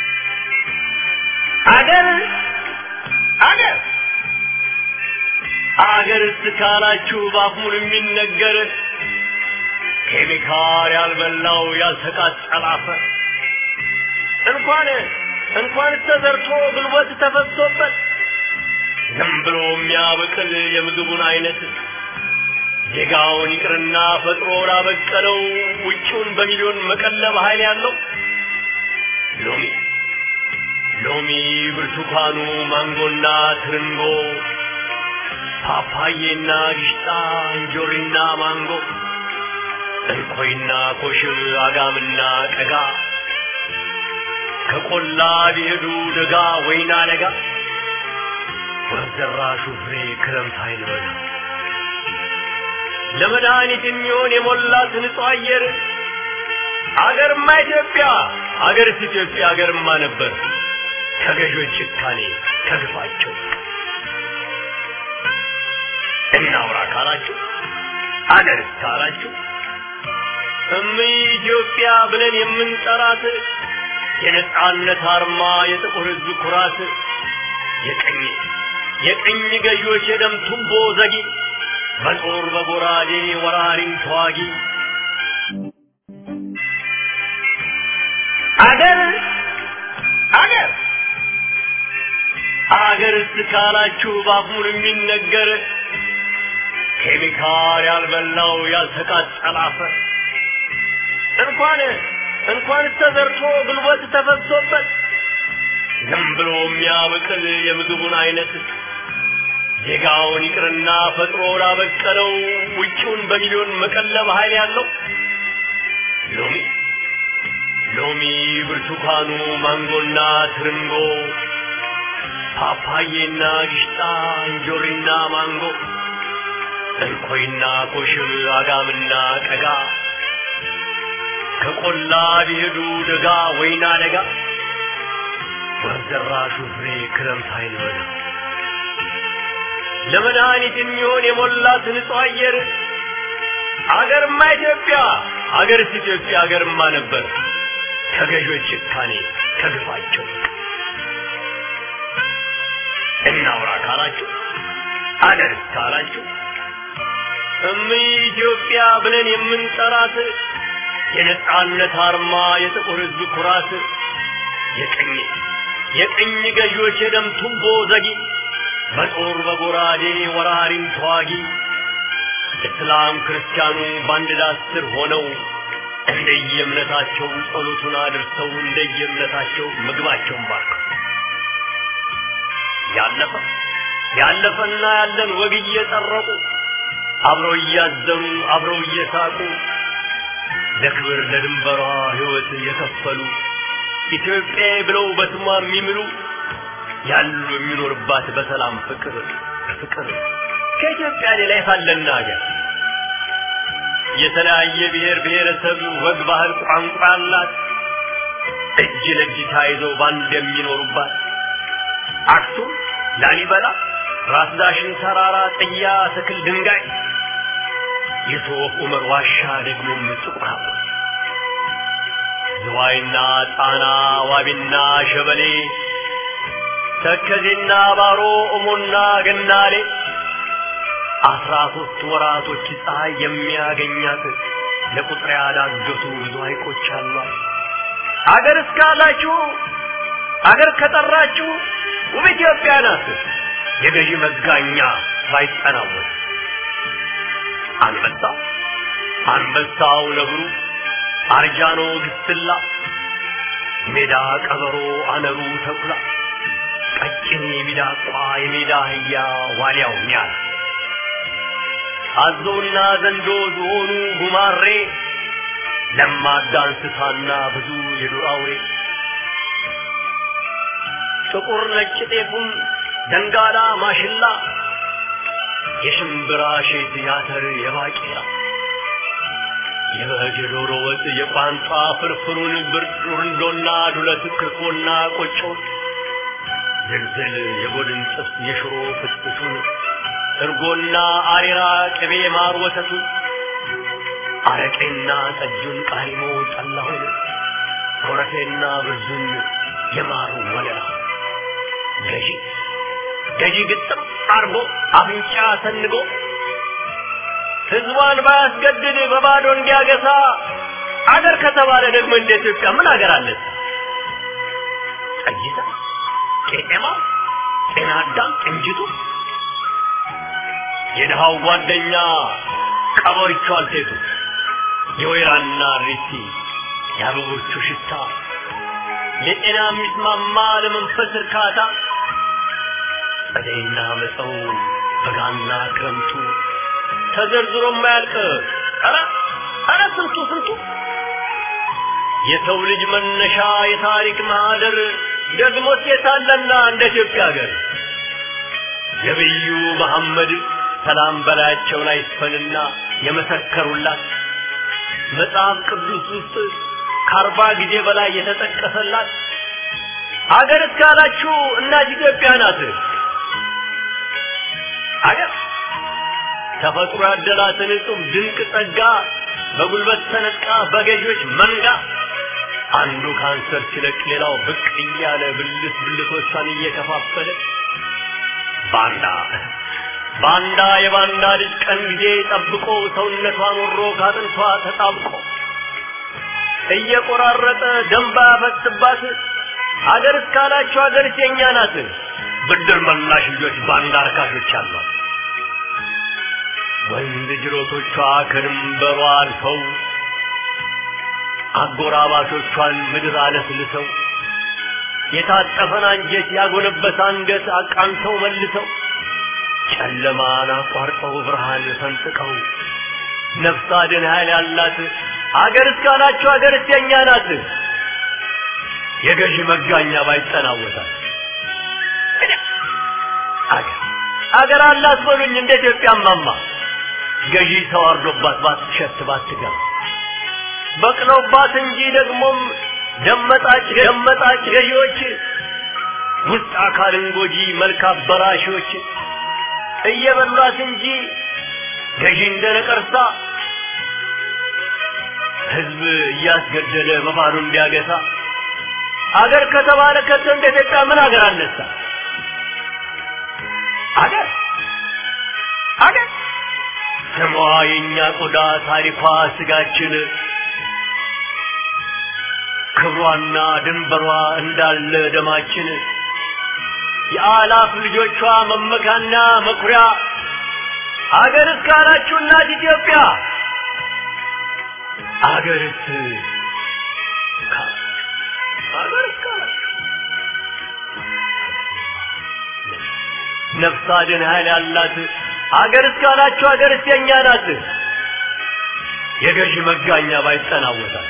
አገር አገር አገር እስካላችሁ ባፉን የሚነገር ኬሚካል ያልበላው ያልተቃጠለ አፈር እንኳን እንኳን ተዘርቶ ጉልበት ተፈሶበት ዝም ብሎ የሚያበቅል የምግቡን አይነት ዜጋውን ይቅርና ፈጥሮ ላበቀለው ውጪውን በሚሊዮን መቀለብ ኃይል ያለው ሎሚ ሎሚ፣ ብርቱካኑ፣ ማንጎና ትርንጎ፣ ፓፓዬና ግሽጣ፣ እንጆሪና ማንጎ፣ እንኮይና ኮሽብ፣ አጋምና ቀጋ ከቆላ ቢሄዱ ደጋ ወይና ደጋ ወዘራሹ ፍሬ ክረምት አይልበላ ለመድኃኒት የሚሆን የሞላት ንጹህ አየር አገርማ ኢትዮጵያ አገርስ ኢትዮጵያ አገርማ ነበር ከገዦች ጭካኔ ከግፋቸው እናውራ ካላችሁ አገርስ ካላችሁ እም ኢትዮጵያ ብለን የምንጠራት የነጻነት አርማ የጥቁር ሕዝብ ኩራት የቀኝ የቀኝ ገዢዎች የደም ቱቦ ዘጊ በጦር በጎራዴ ወራሪን ተዋጊ አገር አገር አገር እስካላችሁ ባፉን የሚነገር ኬሚካል ያልበላው ያልተቃጠለ አፈር እንኳን እንኳን ተዘርቶ ጉልበት ተፈሶበት ዝም ብሎ የሚያበቅል የምግቡን አይነት ዜጋውን ይቅርና ፈጥሮ ላበቀለው ውጪውን በሚሊዮን መቀለብ ኃይል ያለው ሎሚ ሎሚ፣ ብርቱካኑ፣ ማንጎና ትርንጎ፣ ፓፓዬና ግሽጣ፣ እንጆሪና ማንጎ፣ እንኮይና ኮሽብ፣ አጋምና ቀጋ ከቆላ ቢሄዱ ደጋ ወይና ደጋ ወርዘራሹ ፍሬ ክረምት አይልበላ ለመድኃኒት የሚሆን የሞላት ንጹህ አየር አገርማ ኢትዮጵያ አገርስ ኢትዮጵያ አገርማ ነበር ከገዦች ጭካኔ ከግፋቸው እናውራ ካላችሁ አገርስ ካላችሁ እም ኢትዮጵያ ብለን የምንጠራት የነጻነት አርማ የጥቁር ሕዝብ ኩራት የቀኝ የቀኝ ገዢዎች የደም ቱቦ ዘጊ በጦር በጎራዴ ወራሪን ተዋጊ እስላም ክርስቲያኑ በአንድ ዳስ ስር ሆነው እንደየእምነታቸው ጸሎቱን አድርሰው እንደየእምነታቸው ምግባቸውን ባርከው ያለፈ ያለፈና ያለን ወግ እየጠረቁ አብረው እያዘኑ አብረው እየሳቁ ለክብር ለድንበሯ ሕይወት የከፈሉ ኢትዮጵያ ብለው በስሟ የሚምሉ ያሉ የሚኖርባት በሰላም ፍቅር ፍቅር ከኢትዮጵያ ሌላ የታለና ሀገር የተለያየ ብሔር ብሔረሰብ ወግ፣ ባህል፣ ቋንቋ ያላት እጅ ለእጅ ተያይዘው ባንድ የሚኖሩባት አክሱም፣ ላሊበላ፣ ራስ ዳሽን ተራራ፣ ጥያ፣ ትክል፣ ድንጋይ የሶፍ ዑመር ዋሻ ደግሞም ጥቁር አባ ዝዋይና ጣና ዋቢና ሸበሌ ተከዜና ባሮ እሞና ገናሌ አስራ ሶስት ወራቶች ፀሐይ የሚያገኛት ለቁጥር ያዳገቱ ብዙ ሐይቆች አሏት። አገር እስካላችሁ አገር ከጠራችሁ ውብ ኢትዮጵያ ናት። የገዢ መጋኛ ባይጠናወት አንበሳ አንበሳው ነብሩ አርጃኖ ግስላ ሜዳ ቀበሮ አነሩ ተኩላ ቀጭኔ ሚዳቋ የሜዳ አህያ ዋልያው ኛል አዞና ዘንዶ ዝሆኑ ጉማሬ ለማዳ እንስሳና ብዙ የዱር አውሬ ጥቁር ነጭ ጤፉም ደንጋላ ማሽላ የሽምብራ ሼት ያተር የባቄላ የበግ የዶሮ ወጥ የቋንጣ ፍርፍሩን ብርንዶና ዱለት ክኮና ቆጮ ዝልዝል የጎድን ጥብስ የሽሮ ፍትፍቱን እርጎና አሬራ ቅቤ ማር ወተቱን አረቄና ጠጁን ቃሪሞ ጠላሁን ኮረፌና ብርዙን የማሩ ወለላ ገዢ ገዢ ግጥም አርጎ አፍንጫ ሰንጎ ህዝቧን ባያስገድድ በባዶ እንዲያገሳ አገር ከተባለ ደግሞ እንደ ኢትዮጵያ ምን አገር አለ? ጠይታ፣ ቄጤማ፣ ጤና አዳም፣ ቅንጅቱ የድሃው ጓደኛ ቀበሪቹ አልቴቱ የወይራና ሪቲ የአበቦቹ ሽታ ለጤና የሚስማማ ለመንፈስ እርካታ ጸደይና መጸው በጋና ክረምቱ ተዘርዝሮ የማያልቅ ኧረ ኧረ ስንቱ ስንቱ የሰው ልጅ መነሻ የታሪክ ማህደር ደግሞ ሴታለና እንደ ኢትዮጵያ ሀገር ነቢዩ መሐመድ ሰላም በላያቸው ላይ ይስፈንና የመሰከሩላት መጽሐፍ ቅዱስ ውስጥ ከአርባ ጊዜ በላይ የተጠቀሰላት አገር እስካላችሁ እናት ኢትዮጵያ ናት። አገር ተፈጥሮ ያደላትን እጹብ ድንቅ ጸጋ በጉልበት ተነጥቃ በገዢዎች መንጋ አንዱ ካንሰር ሲለቅ ሌላው ብቅ እያለ ብልት ብልቶቿን እየከፋፈለ ባንዳ ባንዳ የባንዳ ልጅ ቀን ጊዜ ጠብቆ ሰውነቷን ወሮ ካጥንቷ ተጣብቆ እየቆራረጠ ደንባ ያፈስባት አገር እስካላችሁ አገር የኛ ናት። ብድር መላሽ ልጆች ባንዳ አርካሾች አሏት። ወንድ ጅሮቶቿ ከድንበሯ አልፈው አጎራባቾቿን ምድር አለስልሰው የታጠፈን አንጀት ያጎነበሰ አንገት አቃንተው መልሰው ጨለማን አቋርጠው ብርሃን ፈንጥቀው ነፍስ አድን ኃይል ያላት አገር እስካላችሁ አገር የኛ ናት። የገዢ መጋኛ ባይጠናወታል አገር አገር አላት በሉኝ እንደ ኢትዮጵያ ማማ ገዢ ተዋርዶባት ባትሸት ባትገባ በቅለውባት እንጂ ደግሞም ደመጣጭ ደመጣጭ ገዢዎች ውስጥ አካልን ጎጂ መልክ አበራሾች እየበሏት እንጂ ገዢ እንደ ነቀርሳ ህዝብ እያስገደለ በባዶ እንዲያገሳ አገር ከተባለ ከቶ እንደ ኢትዮጵያ ምን አገር አነሳ? አገር አገር ስሟ የእኛ ቆዳ ታሪኳ ስጋችን ክብሯና ድንበሯ እንዳለ ደማችን የአላፍ ልጆቿ መመካና መኩሪያ አገር እስካላችሁ እናት ኢትዮጵያ አገርስ አገር እስካላችሁ ነፍስ አድን ኃይል ያላት አገር እስካላችሁ አገርስ የኛ ናት። የገዢ መጋኛ ባይጠናወታል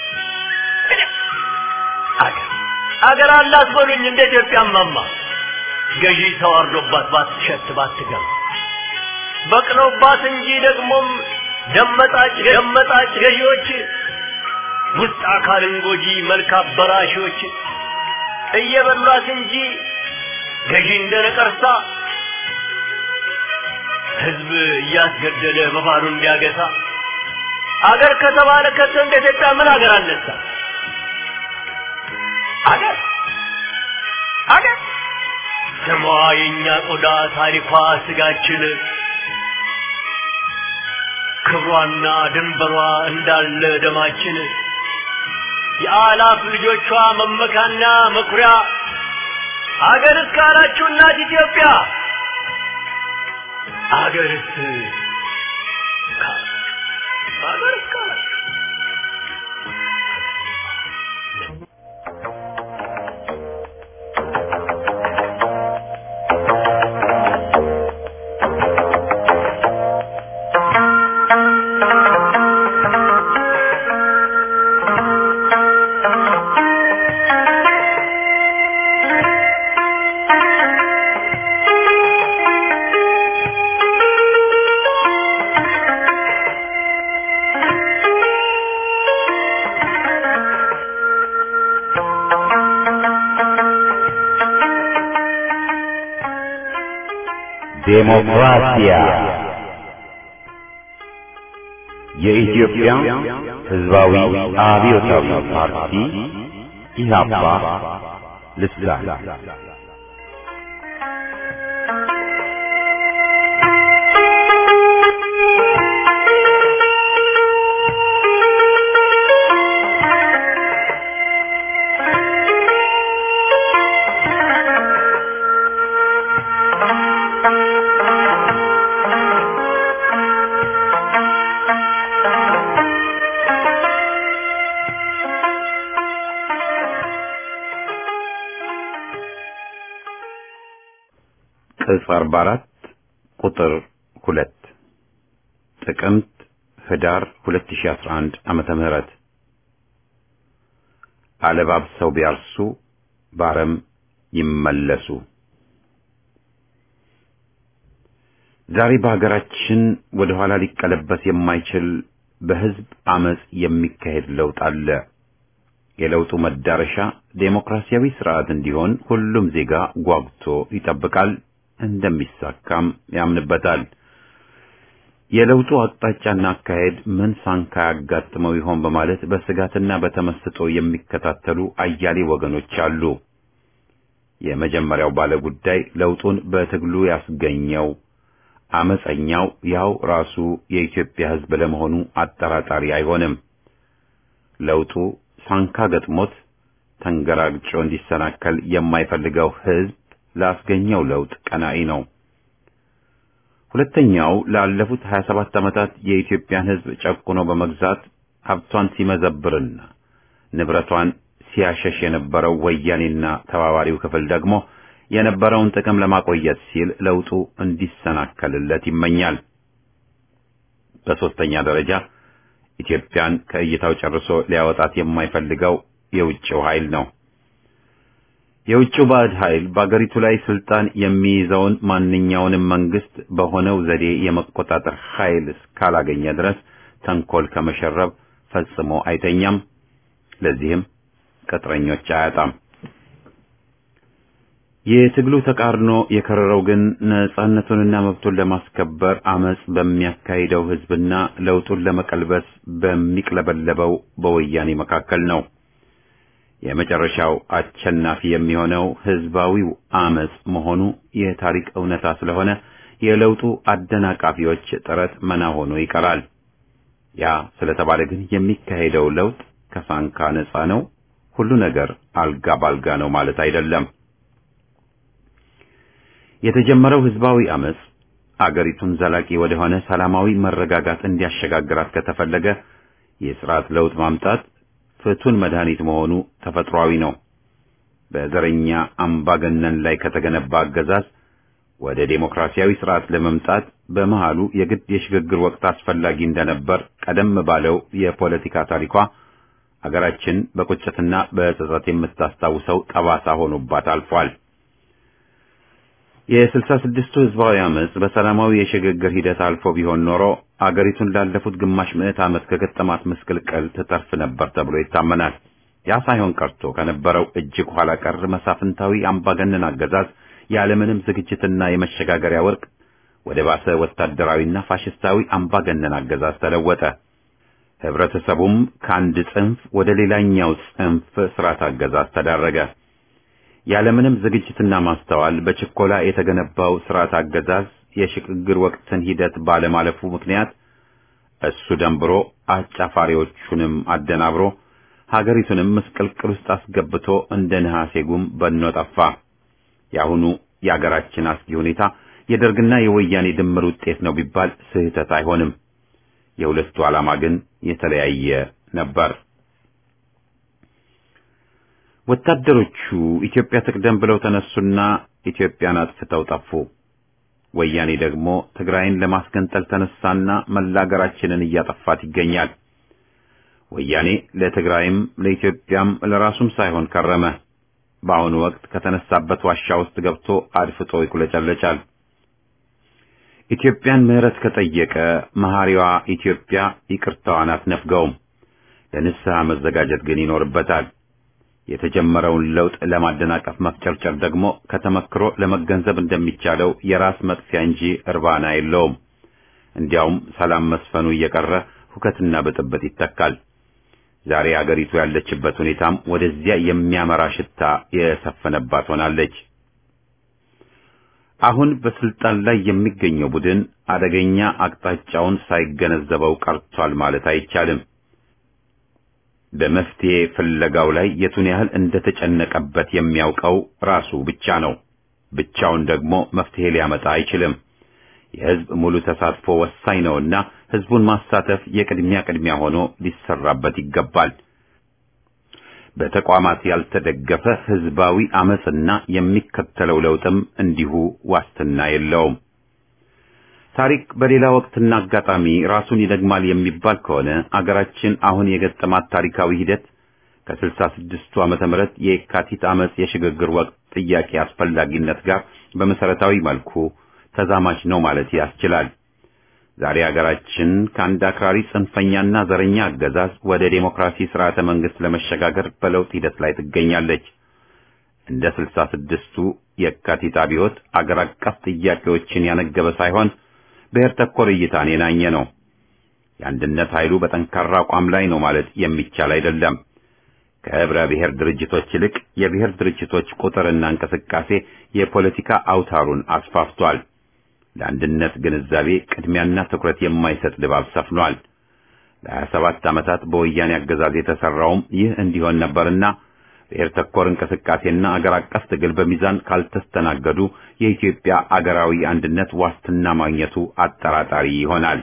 አገር አገር አላት በሉኝ እንደ ኢትዮጵያ ማማ ገዢ ተዋርዶባት ባትሸት ባትገባ በቅለውባት እንጂ ደግሞም ደመጣጭ ደመጣጭ ገዢዎች ውስጥ አካልን ጎጂ መልክ አበራሾች እየበሏት እንጂ ገዢ እንደ ነቀርሳ ህዝብ እያስገደለ በባዶ እንዲያገሳ አገር ከተባለ ከቶ እንደ ኢትዮጵያ ምን አገር አነሳ? አገር አገር ስሟ የእኛ ቆዳ ታሪኳ ስጋችን ክብሯና ድንበሯ እንዳለ ደማችን የአላፍ ልጆቿ መመካና መኩሪያ አገር እስካላችሁ እናት ኢትዮጵያ አገርስ አገር እስካላችሁ ዴሞክራሲያ የኢትዮጵያ ሕዝባዊ አብዮታዊ ፓርቲ ኢህአፓ ልሳን ቅጽ 44 ቁጥር 2 ጥቅምት ህዳር 2011 ዓመተ ምህረት አለባብሰው ቢያርሱ ባረም ይመለሱ። ዛሬ በሀገራችን ወደ ኋላ ሊቀለበስ የማይችል በህዝብ አመጽ የሚካሄድ ለውጥ አለ። የለውጡ መዳረሻ ዴሞክራሲያዊ ስርዓት እንዲሆን ሁሉም ዜጋ ጓጉቶ ይጠብቃል፣ እንደሚሳካም ያምንበታል። የለውጡ አቅጣጫና አካሄድ ምን ሳንካ ያጋጥመው ይሆን በማለት በስጋትና በተመስጦ የሚከታተሉ አያሌ ወገኖች አሉ። የመጀመሪያው ባለ ጉዳይ ለውጡን በትግሉ ያስገኘው አመፀኛው ያው ራሱ የኢትዮጵያ ህዝብ ለመሆኑ አጠራጣሪ አይሆንም። ለውጡ ሳንካ ገጥሞት ተንገራግጮ እንዲሰናከል የማይፈልገው ህዝብ ላስገኘው ለውጥ ቀናኢ ነው። ሁለተኛው ላለፉት 27 ዓመታት የኢትዮጵያን ህዝብ ጨቁኖ በመግዛት ሀብቷን ሲመዘብርና ንብረቷን ሲያሸሽ የነበረው ወያኔና ተባባሪው ክፍል ደግሞ የነበረውን ጥቅም ለማቆየት ሲል ለውጡ እንዲሰናከልለት ይመኛል። በሶስተኛ ደረጃ ኢትዮጵያን ከእይታው ጨርሶ ሊያወጣት የማይፈልገው የውጭው ኃይል ነው። የውጭው ባዕድ ኃይል በአገሪቱ ላይ ስልጣን የሚይዘውን ማንኛውንም መንግስት በሆነው ዘዴ የመቆጣጠር ኃይል እስካላገኘ ድረስ ተንኮል ከመሸረብ ፈጽሞ አይተኛም። ለዚህም ቅጥረኞች አያጣም። የትግሉ ተቃርኖ የከረረው ግን ነጻነቱንና መብቱን ለማስከበር አመጽ በሚያካሂደው ህዝብና ለውጡን ለመቀልበስ በሚቅለበለበው በወያኔ መካከል ነው። የመጨረሻው አሸናፊ የሚሆነው ህዝባዊው አመጽ መሆኑ የታሪክ እውነታ ስለሆነ የለውጡ አደናቃፊዎች ጥረት መና ሆኖ ይቀራል። ያ ስለተባለ ግን የሚካሄደው ለውጥ ከሳንካ ነጻ ነው፣ ሁሉ ነገር አልጋ ባልጋ ነው ማለት አይደለም። የተጀመረው ህዝባዊ አመጽ አገሪቱን ዘላቂ ወደሆነ ሰላማዊ መረጋጋት እንዲያሸጋግራት ከተፈለገ የስርዓት ለውጥ ማምጣት ፍቱን መድኃኒት መሆኑ ተፈጥሯዊ ነው። በዘረኛ አምባገነን ላይ ከተገነባ አገዛዝ ወደ ዴሞክራሲያዊ ስርዓት ለመምጣት በመሃሉ የግድ የሽግግር ወቅት አስፈላጊ እንደነበር ቀደም ባለው የፖለቲካ ታሪኳ አገራችን በቁጭትና በጸጸት የምታስታውሰው ጠባሳ ሆኖባት አልፏል። የስልሳ ስድስቱ ህዝባዊ አመጽ በሰላማዊ የሽግግር ሂደት አልፎ ቢሆን ኖሮ አገሪቱን ላለፉት ግማሽ ምዕት ዓመት ከገጠማት ምስቅልቅል ትተርፍ ነበር ተብሎ ይታመናል። ያ ሳይሆን ቀርቶ ከነበረው እጅግ ኋላ ቀር መሳፍንታዊ አምባገነን አገዛዝ ያለምንም ዝግጅትና የመሸጋገሪያ ወርቅ ወደ ባሰ ወታደራዊና ፋሽስታዊ አምባገነን አገዛዝ ተለወጠ። ህብረተሰቡም ከአንድ ጽንፍ ወደ ሌላኛው ጽንፍ ስርዓት አገዛዝ ተዳረገ። ያለምንም ዝግጅትና ማስተዋል በችኮላ የተገነባው ስርዓት አገዛዝ የሽግግር ወቅትን ሂደት ባለማለፉ ምክንያት እሱ ደንብሮ አጫፋሪዎቹንም አደናብሮ ሀገሪቱንም ምስቅልቅል ውስጥ አስገብቶ እንደ ነሐሴ ጉም በኖ ጠፋ። የአሁኑ የአገራችን አስጊ ሁኔታ የደርግና የወያኔ ድምር ውጤት ነው ቢባል ስህተት አይሆንም። የሁለቱ ዓላማ ግን የተለያየ ነበር። ወታደሮቹ ኢትዮጵያ ትቅደም ብለው ተነሱና ኢትዮጵያን አጥፍተው ጠፉ። ወያኔ ደግሞ ትግራይን ለማስገንጠል ተነሳና መላ አገራችንን እያጠፋት ይገኛል። ወያኔ ለትግራይም ለኢትዮጵያም ለራሱም ሳይሆን ከረመ። በአሁኑ ወቅት ከተነሳበት ዋሻ ውስጥ ገብቶ አድፍጦ ይኩለጨለጫል። ኢትዮጵያን ምሕረት ከጠየቀ መሐሪዋ ኢትዮጵያ ይቅርታዋን አትነፍገውም። ለንስሐ መዘጋጀት ግን ይኖርበታል። የተጀመረውን ለውጥ ለማደናቀፍ መፍጨርጨር ደግሞ ከተመክሮ ለመገንዘብ እንደሚቻለው የራስ መጥፊያ እንጂ እርባና የለውም። እንዲያውም ሰላም መስፈኑ እየቀረ ሁከትና ብጥብጥ ይተካል። ዛሬ አገሪቱ ያለችበት ሁኔታም ወደዚያ የሚያመራ ሽታ የሰፈነባት ሆናለች። አሁን በስልጣን ላይ የሚገኘው ቡድን አደገኛ አቅጣጫውን ሳይገነዘበው ቀርቷል ማለት አይቻልም። በመፍትሄ ፍለጋው ላይ የቱን ያህል እንደተጨነቀበት የሚያውቀው ራሱ ብቻ ነው። ብቻውን ደግሞ መፍትሄ ሊያመጣ አይችልም። የሕዝብ ሙሉ ተሳትፎ ወሳኝ ነውና ሕዝቡን ማሳተፍ የቅድሚያ ቅድሚያ ሆኖ ሊሰራበት ይገባል። በተቋማት ያልተደገፈ ህዝባዊ አመጽና የሚከተለው ለውጥም እንዲሁ ዋስትና የለውም። ታሪክ በሌላ ወቅትና አጋጣሚ ራሱን ይደግማል የሚባል ከሆነ አገራችን አሁን የገጠማት ታሪካዊ ሂደት ከስልሳ ስድስቱ ዓመተ ምህረት የካቲት አመጽ የሽግግር ወቅት ጥያቄ አስፈላጊነት ጋር በመሰረታዊ መልኩ ተዛማች ነው ማለት ያስችላል። ዛሬ አገራችን ከአንድ አክራሪ ጽንፈኛና ዘረኛ አገዛዝ ወደ ዴሞክራሲ ስርዓተ መንግስት ለመሸጋገር በለውጥ ሂደት ላይ ትገኛለች። እንደ ስልሳ ስድስቱ የካቲት አብዮት አገር አቀፍ ጥያቄዎችን ያነገበ ሳይሆን ብሔር ተኮር እይታን የናኘ ነው። የአንድነት ኃይሉ በጠንካራ አቋም ላይ ነው ማለት የሚቻል አይደለም። ከህብረ ብሔር ድርጅቶች ይልቅ የብሔር ድርጅቶች ቁጥርና እንቅስቃሴ የፖለቲካ አውታሩን አስፋፍቷል። ለአንድነት ግንዛቤ ቅድሚያና ትኩረት የማይሰጥ ድባብ ሰፍኗል። ለሀያ ሰባት ዓመታት በወያኔ አገዛዝ የተሰራውም ይህ እንዲሆን ነበርና ብሔር ተኮር እንቅስቃሴና አገር አቀፍ ትግል በሚዛን ካልተስተናገዱ የኢትዮጵያ አገራዊ አንድነት ዋስትና ማግኘቱ አጠራጣሪ ይሆናል።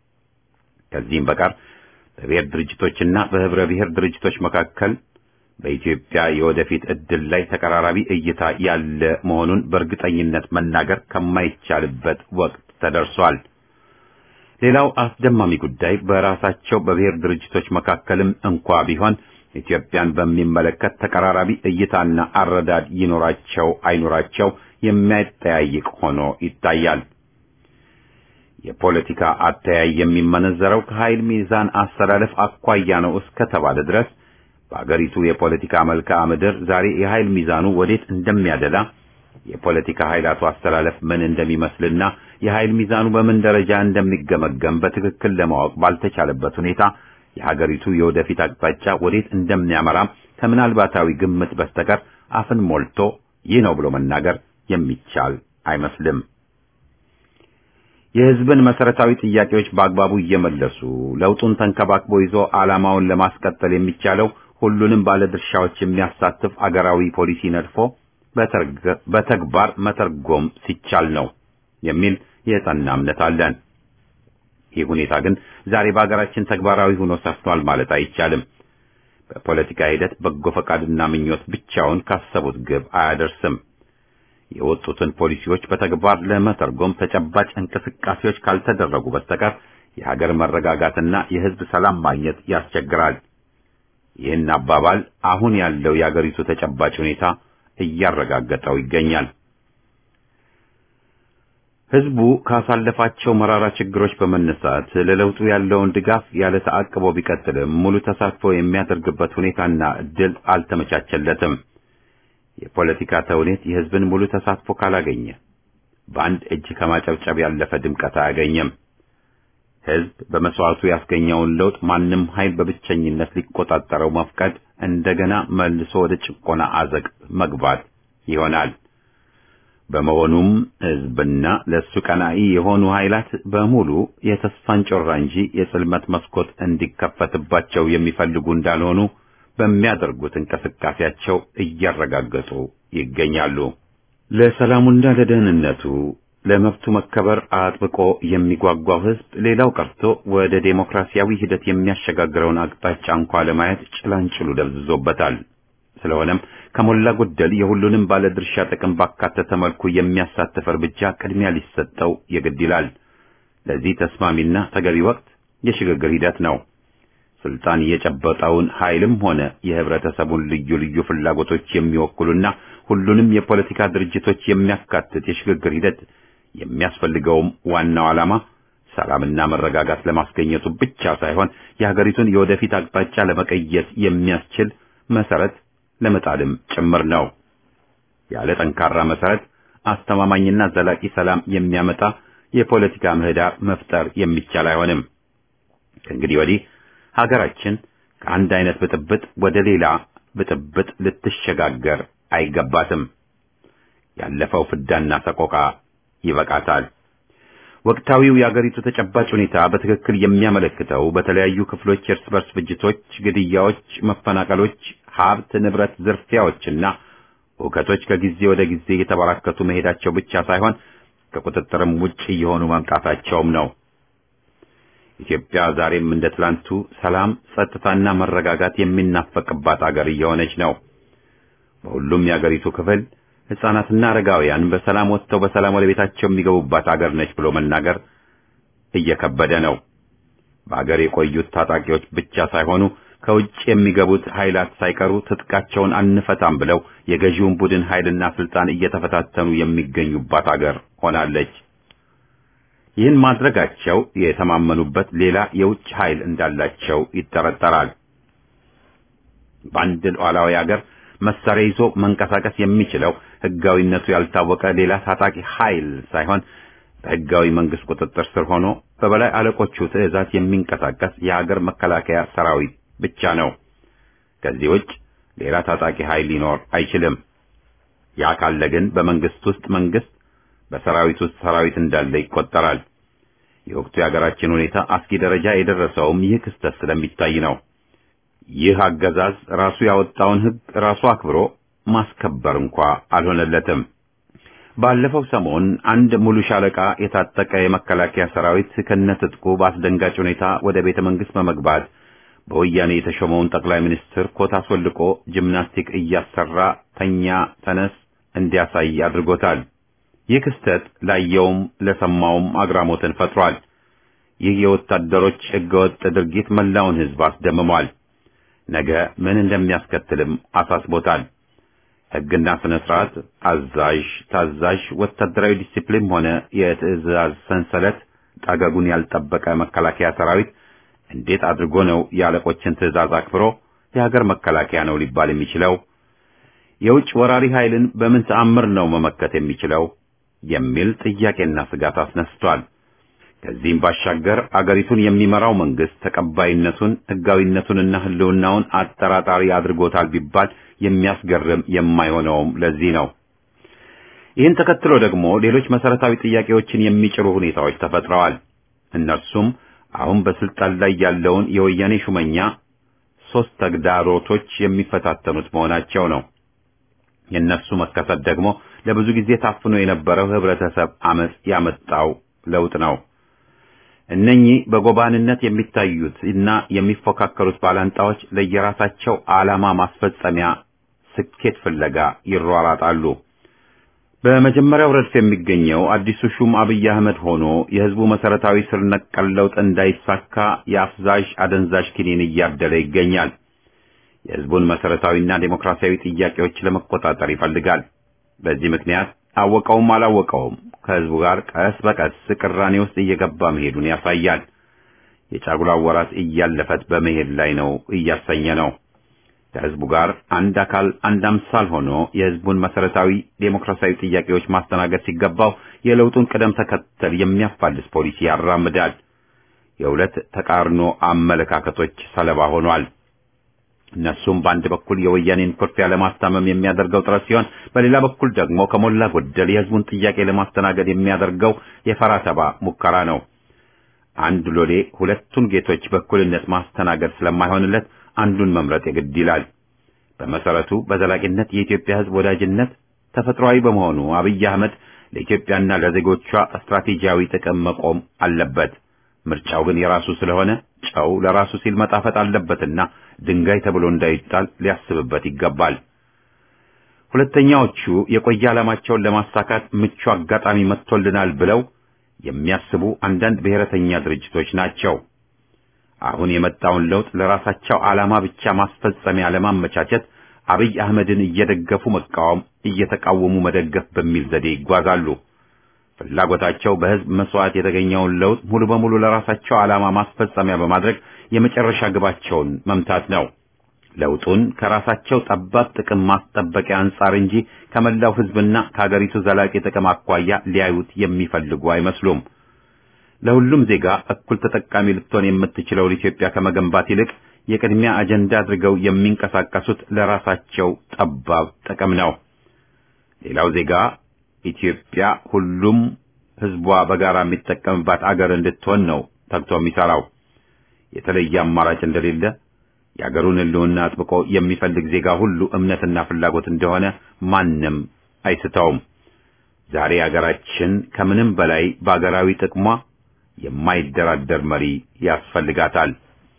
ከዚህም በቀር በብሔር ድርጅቶችና በህብረ ብሔር ድርጅቶች መካከል በኢትዮጵያ የወደፊት ዕድል ላይ ተቀራራቢ እይታ ያለ መሆኑን በእርግጠኝነት መናገር ከማይቻልበት ወቅት ተደርሷል። ሌላው አስደማሚ ጉዳይ በራሳቸው በብሔር ድርጅቶች መካከልም እንኳ ቢሆን ኢትዮጵያን በሚመለከት ተቀራራቢ እይታና አረዳድ ይኖራቸው አይኖራቸው የሚያጠያይቅ ሆኖ ይታያል። የፖለቲካ አተያይ የሚመነዘረው ከኃይል ሚዛን አሰላለፍ አኳያ ነው እስከተባለ ድረስ በአገሪቱ የፖለቲካ መልክዓ ምድር ዛሬ የኃይል ሚዛኑ ወዴት እንደሚያደላ የፖለቲካ ኃይላቱ አስተላለፍ ምን እንደሚመስልና የኃይል ሚዛኑ በምን ደረጃ እንደሚገመገም በትክክል ለማወቅ ባልተቻለበት ሁኔታ የሀገሪቱ የወደፊት አቅጣጫ ወዴት እንደሚያመራም ከምናልባታዊ ግምት በስተቀር አፍን ሞልቶ ይህ ነው ብሎ መናገር የሚቻል አይመስልም። የሕዝብን መሰረታዊ ጥያቄዎች በአግባቡ እየመለሱ ለውጡን ተንከባክቦ ይዞ ዓላማውን ለማስቀጠል የሚቻለው ሁሉንም ባለድርሻዎች የሚያሳትፍ አገራዊ ፖሊሲ ነድፎ በተግባር መተርጎም ሲቻል ነው የሚል የጸና እምነት አለን። ይህ ሁኔታ ግን ዛሬ በአገራችን ተግባራዊ ሆኖ ሰፍኗል ማለት አይቻልም። በፖለቲካ ሂደት በጎ ፈቃድና ምኞት ብቻውን ካሰቡት ግብ አያደርስም። የወጡትን ፖሊሲዎች በተግባር ለመተርጎም ተጨባጭ እንቅስቃሴዎች ካልተደረጉ በስተቀር የሀገር መረጋጋትና የሕዝብ ሰላም ማግኘት ያስቸግራል። ይህን አባባል አሁን ያለው የአገሪቱ ተጨባጭ ሁኔታ እያረጋገጠው ይገኛል። ሕዝቡ ካሳለፋቸው መራራ ችግሮች በመነሳት ለለውጡ ያለውን ድጋፍ ያለ ተአቅቦ ቢቀጥልም ሙሉ ተሳትፎ የሚያደርግበት ሁኔታና እድል አልተመቻቸለትም። የፖለቲካ ተውኔት የሕዝብን ሙሉ ተሳትፎ ካላገኘ በአንድ እጅ ከማጨብጨብ ያለፈ ድምቀት አያገኘም። ሕዝብ በመስዋዕቱ ያስገኘውን ለውጥ ማንም ኃይል በብቸኝነት ሊቆጣጠረው መፍቀድ እንደገና መልሶ ወደ ጭቆና አዘቅት መግባት ይሆናል። በመሆኑም ሕዝብና ለሱ ቀናኢ የሆኑ ኃይላት በሙሉ የተስፋን ጮራ እንጂ የጽልመት መስኮት እንዲከፈትባቸው የሚፈልጉ እንዳልሆኑ በሚያደርጉት እንቅስቃሴያቸው እያረጋገጡ ይገኛሉ። ለሰላሙና ለደህንነቱ ለመብቱ መከበር አጥብቆ የሚጓጓው ሕዝብ ሌላው ቀርቶ ወደ ዴሞክራሲያዊ ሂደት የሚያሸጋግረውን አቅጣጫ እንኳ ለማየት ጭላንጭሉ ደብዝዞበታል። ስለሆነም ከሞላ ጎደል የሁሉንም ባለድርሻ ጥቅም ባካተተ መልኩ የሚያሳትፍ እርምጃ ቅድሚያ ሊሰጠው የግድ ይላል። ለዚህ ተስማሚና ተገቢ ወቅት የሽግግር ሂደት ነው። ስልጣን የጨበጠውን ኃይልም ሆነ የህብረተሰቡን ልዩ ልዩ ፍላጎቶች የሚወክሉና ሁሉንም የፖለቲካ ድርጅቶች የሚያካትት የሽግግር ሂደት የሚያስፈልገውም ዋናው ዓላማ ሰላምና መረጋጋት ለማስገኘቱ ብቻ ሳይሆን የሀገሪቱን የወደፊት አቅጣጫ ለመቀየስ የሚያስችል መሰረት ለመጣልም ጭምር ነው። ያለ ጠንካራ መሰረት አስተማማኝና ዘላቂ ሰላም የሚያመጣ የፖለቲካ ምህዳር መፍጠር የሚቻል አይሆንም። ከእንግዲህ ወዲህ ሀገራችን ከአንድ አይነት ብጥብጥ ወደ ሌላ ብጥብጥ ልትሸጋገር አይገባትም። ያለፈው ፍዳና ሰቆቃ ይበቃታል። ወቅታዊው የአገሪቱ ተጨባጭ ሁኔታ በትክክል የሚያመለክተው በተለያዩ ክፍሎች የእርስ በርስ ፍጅቶች፣ ግድያዎች፣ መፈናቀሎች፣ ሀብት ንብረት ዝርፊያዎችና ሁከቶች ከጊዜ ወደ ጊዜ እየተበራከቱ መሄዳቸው ብቻ ሳይሆን ከቁጥጥርም ውጭ እየሆኑ መምጣታቸውም ነው። ኢትዮጵያ ዛሬም እንደ ትላንቱ ሰላም፣ ጸጥታና መረጋጋት የሚናፈቅባት አገር እየሆነች ነው። በሁሉም የአገሪቱ ክፍል ሕፃናትና አረጋውያን በሰላም ወጥተው በሰላም ወደ ቤታቸው የሚገቡባት አገር ነች ብሎ መናገር እየከበደ ነው። በአገር የቆዩት ታጣቂዎች ብቻ ሳይሆኑ ከውጭ የሚገቡት ኃይላት ሳይቀሩ ትጥቃቸውን አንፈታም ብለው የገዢውን ቡድን ኃይልና ስልጣን እየተፈታተኑ የሚገኙባት አገር ሆናለች። ይህን ማድረጋቸው የተማመኑበት ሌላ የውጭ ኃይል እንዳላቸው ይጠረጠራል። በአንድ ሉዓላዊ አገር መሳሪያ ይዞ መንቀሳቀስ የሚችለው ሕጋዊነቱ ያልታወቀ ሌላ ታጣቂ ኃይል ሳይሆን በሕጋዊ መንግስት ቁጥጥር ስር ሆኖ በበላይ አለቆቹ ትዕዛዝ የሚንቀሳቀስ የሀገር መከላከያ ሰራዊት ብቻ ነው። ከዚህ ውጭ ሌላ ታጣቂ ኃይል ሊኖር አይችልም። ያ ካለ ግን በመንግስት ውስጥ መንግስት፣ በሰራዊት ውስጥ ሰራዊት እንዳለ ይቆጠራል። የወቅቱ የሀገራችን ሁኔታ አስጊ ደረጃ የደረሰውም ይህ ክስተት ስለሚታይ ነው። ይህ አገዛዝ ራሱ ያወጣውን ሕግ ራሱ አክብሮ ማስከበር እንኳ አልሆነለትም። ባለፈው ሰሞን አንድ ሙሉ ሻለቃ የታጠቀ የመከላከያ ሰራዊት ከነትጥቁ በአስደንጋጭ ሁኔታ ወደ ቤተ መንግስት በመግባት በወያኔ የተሾመውን ጠቅላይ ሚኒስትር ኮት አስወልቆ ጂምናስቲክ እያሰራ ተኛ፣ ተነስ እንዲያሳይ አድርጎታል። ይህ ክስተት ላየውም ለሰማውም አግራሞትን ፈጥሯል። ይህ የወታደሮች ሕገወጥ ድርጊት መላውን ሕዝብ አስደምሟል። ነገ ምን እንደሚያስከትልም አሳስቦታል። ሕግና ስነ ስርዓት፣ አዛዥ ታዛዥ፣ ወታደራዊ ዲሲፕሊን ሆነ የትዕዛዝ ሰንሰለት ጠገጉን ያልጠበቀ መከላከያ ሰራዊት እንዴት አድርጎ ነው የአለቆችን ትዕዛዝ አክብሮ የሀገር መከላከያ ነው ሊባል የሚችለው? የውጭ ወራሪ ኃይልን በምን ተአምር ነው መመከት የሚችለው የሚል ጥያቄና ስጋት አስነስቷል። ከዚህም ባሻገር አገሪቱን የሚመራው መንግስት ተቀባይነቱን ሕጋዊነቱንና ሕልውናውን አጠራጣሪ አድርጎታል ቢባል የሚያስገርም የማይሆነውም ለዚህ ነው። ይህን ተከትሎ ደግሞ ሌሎች መሰረታዊ ጥያቄዎችን የሚጭሩ ሁኔታዎች ተፈጥረዋል። እነርሱም አሁን በስልጣን ላይ ያለውን የወያኔ ሹመኛ ሶስት ተግዳሮቶች የሚፈታተኑት መሆናቸው ነው። የእነሱ መከሰት ደግሞ ለብዙ ጊዜ ታፍኖ የነበረው ህብረተሰብ አመጽ ያመጣው ለውጥ ነው። እነኚህ በጎባንነት የሚታዩት እና የሚፎካከሩት ባላንጣዎች ለየራሳቸው ዓላማ ማስፈጸሚያ ስኬት ፍለጋ ይሯራጣሉ። በመጀመሪያው ረድፍ የሚገኘው አዲሱ ሹም አብይ አህመድ ሆኖ የህዝቡ መሰረታዊ ስር ነቀል ለውጥ እንዳይሳካ የአፍዛዥ አደንዛዥ ኪኒን እያደለ ይገኛል። የህዝቡን መሰረታዊና ዴሞክራሲያዊ ጥያቄዎች ለመቆጣጠር ይፈልጋል። በዚህ ምክንያት አወቀውም አላወቀውም ከህዝቡ ጋር ቀስ በቀስ ቅራኔ ውስጥ እየገባ መሄዱን ያሳያል። የጫጉላ ወራት እያለፈት በመሄድ ላይ ነው እያሰኘ ነው። ከህዝቡ ጋር አንድ አካል አንድ አምሳል ሆኖ የህዝቡን መሰረታዊ ዴሞክራሲያዊ ጥያቄዎች ማስተናገድ ሲገባው የለውጡን ቅደም ተከተል የሚያፋልስ ፖሊሲ ያራምዳል። የሁለት ተቃርኖ አመለካከቶች ሰለባ ሆኗል። እነሱም በአንድ በኩል የወያኔን ኩርፊያ ለማስታመም የሚያደርገው ጥረት ሲሆን፣ በሌላ በኩል ደግሞ ከሞላ ጎደል የህዝቡን ጥያቄ ለማስተናገድ የሚያደርገው የፈራተባ ሙከራ ነው። አንድ ሎሌ ሁለቱን ጌቶች በእኩልነት ማስተናገድ ስለማይሆንለት አንዱን መምረጥ የግድ ይላል። በመሰረቱ በዘላቂነት የኢትዮጵያ ህዝብ ወዳጅነት ተፈጥሯዊ በመሆኑ አብይ አህመድ ለኢትዮጵያና ለዜጎቿ ስትራቴጂያዊ ጥቅም መቆም አለበት። ምርጫው ግን የራሱ ስለሆነ ጨው ለራሱ ሲል መጣፈጥ አለበትና ድንጋይ ተብሎ እንዳይጣል ሊያስብበት ይገባል። ሁለተኛዎቹ የቆየ ዓላማቸውን ለማሳካት ምቹ አጋጣሚ መጥቶልናል ብለው የሚያስቡ አንዳንድ ብሔረተኛ ድርጅቶች ናቸው። አሁን የመጣውን ለውጥ ለራሳቸው ዓላማ ብቻ ማስፈጸሚያ ለማመቻቸት አብይ አህመድን እየደገፉ መቃወም፣ እየተቃወሙ መደገፍ በሚል ዘዴ ይጓዛሉ። ፍላጎታቸው በህዝብ መስዋዕት የተገኘውን ለውጥ ሙሉ በሙሉ ለራሳቸው ዓላማ ማስፈጸሚያ በማድረግ የመጨረሻ ግባቸውን መምታት ነው። ለውጡን ከራሳቸው ጠባብ ጥቅም ማስጠበቂያ አንጻር እንጂ ከመላው ህዝብና ከሀገሪቱ ዘላቂ ጥቅም አኳያ ሊያዩት የሚፈልጉ አይመስሉም። ለሁሉም ዜጋ እኩል ተጠቃሚ ልትሆን የምትችለውን ኢትዮጵያ ከመገንባት ይልቅ የቅድሚያ አጀንዳ አድርገው የሚንቀሳቀሱት ለራሳቸው ጠባብ ጥቅም ነው። ሌላው ዜጋ ኢትዮጵያ ሁሉም ህዝቧ በጋራ የሚጠቀምባት አገር እንድትሆን ነው ተግቶ የሚሰራው። የተለየ አማራጭ እንደሌለ የአገሩን ህልውና አጥብቆ የሚፈልግ ዜጋ ሁሉ እምነትና ፍላጎት እንደሆነ ማንም አይስተውም። ዛሬ አገራችን ከምንም በላይ በአገራዊ ጥቅሟ የማይደራደር መሪ ያስፈልጋታል።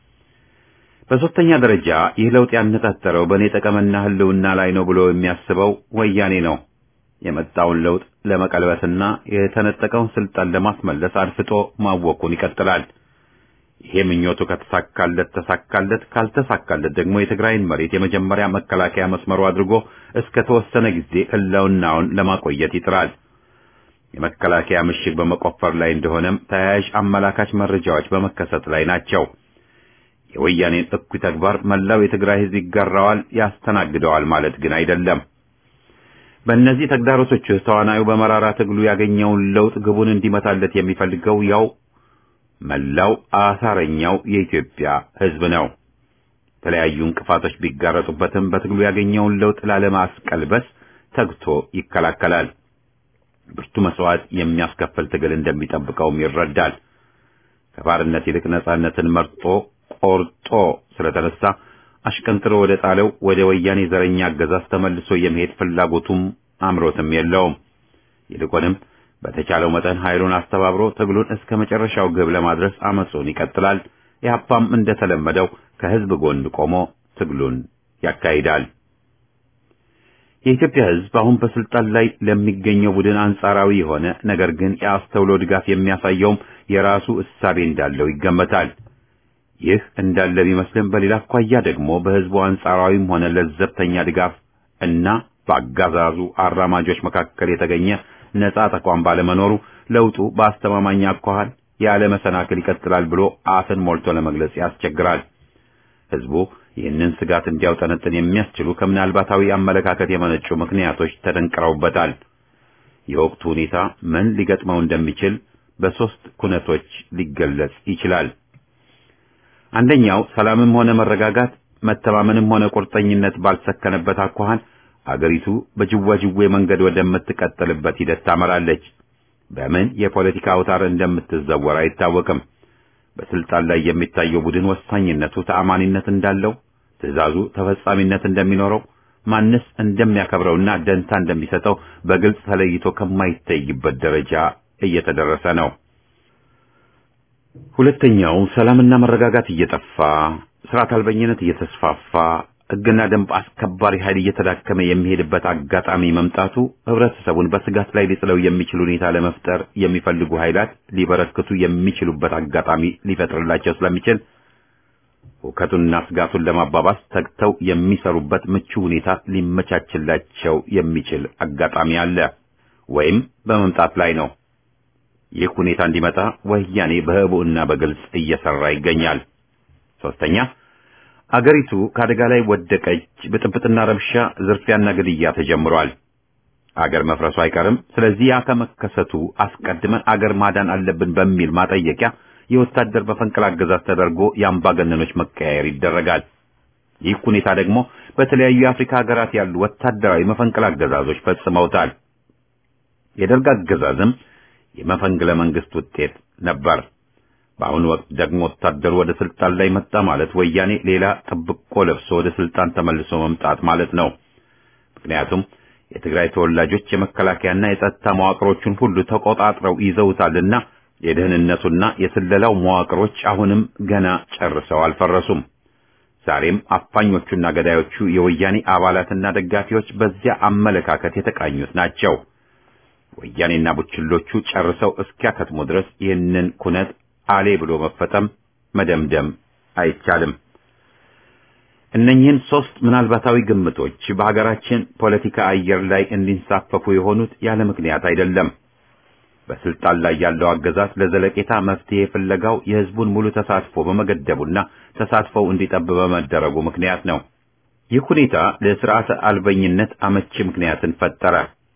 በሶስተኛ ደረጃ ይህ ለውጥ ያነጣጠረው በእኔ ጠቀምና ህልውና ላይ ነው ብሎ የሚያስበው ወያኔ ነው። የመጣውን ለውጥ ለመቀልበስና የተነጠቀውን ስልጣን ለማስመለስ አድፍጦ ማወቁን ይቀጥላል። ይሄ ምኞቱ ከተሳካለት ተሳካለት፣ ካልተሳካለት ደግሞ የትግራይን መሬት የመጀመሪያ መከላከያ መስመሩ አድርጎ እስከ ተወሰነ ጊዜ ህልውናውን ለማቆየት ይጥራል። የመከላከያ ምሽግ በመቆፈር ላይ እንደሆነም ተያያዥ አመላካች መረጃዎች በመከሰት ላይ ናቸው። የወያኔን እኩይ ተግባር መላው የትግራይ ህዝብ ይጋራዋል፣ ያስተናግደዋል ማለት ግን አይደለም። በእነዚህ ተግዳሮቶች ውስጥ ተዋናዩ በመራራ ትግሉ ያገኘውን ለውጥ ግቡን እንዲመታለት የሚፈልገው ያው መላው አሳረኛው የኢትዮጵያ ህዝብ ነው። የተለያዩ እንቅፋቶች ቢጋረጡበትም በትግሉ ያገኘውን ለውጥ ላለማስቀልበስ ተግቶ ይከላከላል። ብርቱ መስዋዕት የሚያስከፍል ትግል እንደሚጠብቀውም ይረዳል። ከባርነት ይልቅ ነጻነትን መርጦ ቆርጦ ስለተነሳ አሽቀንጥሮ ወደ ጣለው ወደ ወያኔ ዘረኛ አገዛዝ ተመልሶ የመሄድ ፍላጎቱም አምሮትም የለውም። ይልቁንም በተቻለው መጠን ኃይሉን አስተባብሮ ትግሉን እስከ መጨረሻው ግብ ለማድረስ አመጹን ይቀጥላል። ኢህአፓም እንደተለመደው ከህዝብ ጎን ቆሞ ትግሉን ያካሂዳል። የኢትዮጵያ ህዝብ አሁን በስልጣን ላይ ለሚገኘው ቡድን አንጻራዊ የሆነ ነገር ግን የአስተውሎ ድጋፍ የሚያሳየውም የራሱ እሳቤ እንዳለው ይገመታል። ይህ እንዳለ ቢመስልም በሌላ አኳያ ደግሞ በህዝቡ አንጻራዊም ሆነ ለዘብተኛ ድጋፍ እና በአጋዛዙ አራማጆች መካከል የተገኘ ነጻ ተቋም ባለመኖሩ ለውጡ በአስተማማኝ አኳኋን ያለ መሰናክል ይቀጥላል ብሎ አፍን ሞልቶ ለመግለጽ ያስቸግራል። ህዝቡ ይህንን ስጋት እንዲያውጠነጥን የሚያስችሉ ከምናልባታዊ አመለካከት የመነጩ ምክንያቶች ተደንቅረውበታል። የወቅቱ ሁኔታ ምን ሊገጥመው እንደሚችል በሶስት ኩነቶች ሊገለጽ ይችላል። አንደኛው ሰላምም ሆነ መረጋጋት፣ መተማመንም ሆነ ቁርጠኝነት ባልሰከነበት አኳኋን አገሪቱ በጅዋጅዌ መንገድ ወደምትቀጥልበት ሂደት ታመራለች። በምን የፖለቲካ አውታር እንደምትዘወር አይታወቅም። በስልጣን ላይ የሚታየው ቡድን ወሳኝነቱ ተአማኒነት እንዳለው፣ ትዕዛዙ ተፈጻሚነት እንደሚኖረው፣ ማንስ እንደሚያከብረውና ደንታ እንደሚሰጠው በግልጽ ተለይቶ ከማይታይበት ደረጃ እየተደረሰ ነው። ሁለተኛው ሰላምና መረጋጋት እየጠፋ ስርዓት አልበኝነት እየተስፋፋ ሕግና ደንብ አስከባሪ ኃይል እየተዳከመ የሚሄድበት አጋጣሚ መምጣቱ ህብረተሰቡን በስጋት ላይ ሊጥለው የሚችል ሁኔታ ለመፍጠር የሚፈልጉ ኃይላት ሊበረክቱ የሚችሉበት አጋጣሚ ሊፈጥርላቸው ስለሚችል ሁከቱንና ስጋቱን ለማባባስ ተግተው የሚሰሩበት ምቹ ሁኔታ ሊመቻችላቸው የሚችል አጋጣሚ አለ ወይም በመምጣት ላይ ነው። ይህ ሁኔታ እንዲመጣ ወያኔ በህቡዕና በግልጽ እየሰራ ይገኛል። ሶስተኛ አገሪቱ ከአደጋ ላይ ወደቀች። ብጥብጥና ረብሻ፣ ዝርፊያና ግድያ ተጀምሯል። አገር መፍረሱ አይቀርም። ስለዚህ ያ ከመከሰቱ አስቀድመን አገር ማዳን አለብን በሚል ማጠየቂያ የወታደር በፈንቅል አገዛዝ ተደርጎ የአምባገነኖች መቀያየር ይደረጋል። ይህ ሁኔታ ደግሞ በተለያዩ የአፍሪካ ሀገራት ያሉ ወታደራዊ መፈንቅል አገዛዞች ፈጽመውታል። የደርግ አገዛዝም የመፈንቅለ መንግስት ውጤት ነበር። በአሁኑ ወቅት ደግሞ ወታደሩ ወደ ስልጣን ላይ መጣ ማለት ወያኔ ሌላ ጥብቆ ለብሶ ወደ ስልጣን ተመልሶ መምጣት ማለት ነው። ምክንያቱም የትግራይ ተወላጆች የመከላከያና የጸጥታ መዋቅሮቹን ሁሉ ተቆጣጥረው ይዘውታልና የደህንነቱና የስለላው መዋቅሮች አሁንም ገና ጨርሰው አልፈረሱም። ዛሬም አፋኞቹና ገዳዮቹ የወያኔ አባላትና ደጋፊዎች በዚያ አመለካከት የተቃኙት ናቸው። ወያኔና ቡችሎቹ ጨርሰው እስኪያከትሙ ድረስ ይህንን ኩነት አሌ ብሎ መፈጠም መደምደም አይቻልም። እነኚህን ሶስት ምናልባታዊ ግምቶች በሀገራችን ፖለቲካ አየር ላይ እንዲንሳፈፉ የሆኑት ያለ ምክንያት አይደለም። በስልጣን ላይ ያለው አገዛዝ ለዘለቄታ መፍትሄ ፍለጋው የህዝቡን ሙሉ ተሳትፎ በመገደቡና ተሳትፎው እንዲጠብ በመደረጉ ምክንያት ነው። ይህ ሁኔታ ለስርዓተ አልበኝነት አመቺ ምክንያትን ፈጠረ።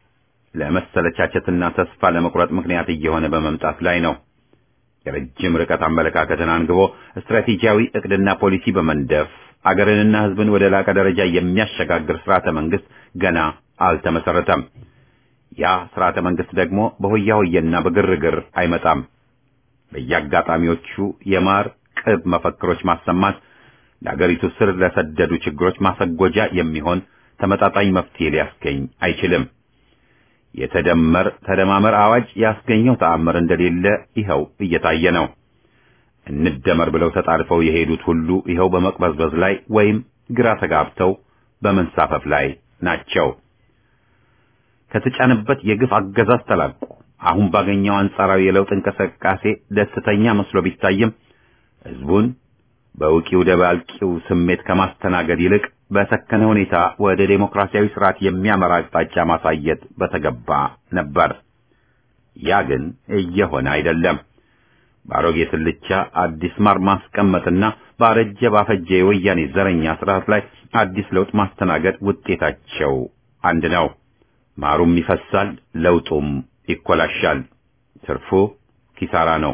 ለመሰለቻቸትና ተስፋ ለመቁረጥ ምክንያት እየሆነ በመምጣት ላይ ነው። የረጅም ርቀት አመለካከትን አንግቦ ስትራቴጂያዊ እቅድና ፖሊሲ በመንደፍ አገርንና ህዝብን ወደ ላቀ ደረጃ የሚያሸጋግር ስርዓተ መንግስት ገና አልተመሰረተም። ያ ስርዓተ መንግስት ደግሞ በሆያ ሆየና በግርግር አይመጣም። በየአጋጣሚዎቹ የማር ቅብ መፈክሮች ማሰማት ለአገሪቱ ስር ለሰደዱ ችግሮች ማሰጎጃ የሚሆን ተመጣጣኝ መፍትሄ ሊያስገኝ አይችልም። የተደመር ተደማመር አዋጅ ያስገኘው ተአምር እንደሌለ ይኸው እየታየ ነው። እንደመር ብለው ተጣልፈው የሄዱት ሁሉ ይኸው በመቅበዝበዝ ላይ ወይም ግራ ተጋብተው በመንሳፈፍ ላይ ናቸው። ከተጫነበት የግፍ አገዛዝ ተላቆ አሁን ባገኘው አንጻራዊ የለውጥ እንቅስቃሴ ደስተኛ መስሎ ቢታይም ሕዝቡን በውቂው ደባልቂው ስሜት ከማስተናገድ ይልቅ በሰከነ ሁኔታ ወደ ዴሞክራሲያዊ ስርዓት የሚያመራ አቅጣጫ ማሳየት በተገባ ነበር። ያ ግን እየሆነ አይደለም። በአሮጌ ስልቻ አዲስ ማር ማስቀመጥና ባረጀ ባፈጀ የወያኔ ዘረኛ ስርዓት ላይ አዲስ ለውጥ ማስተናገድ ውጤታቸው አንድ ነው። ማሩም ይፈሳል፣ ለውጡም ይኮላሻል። ትርፉ ኪሳራ ነው።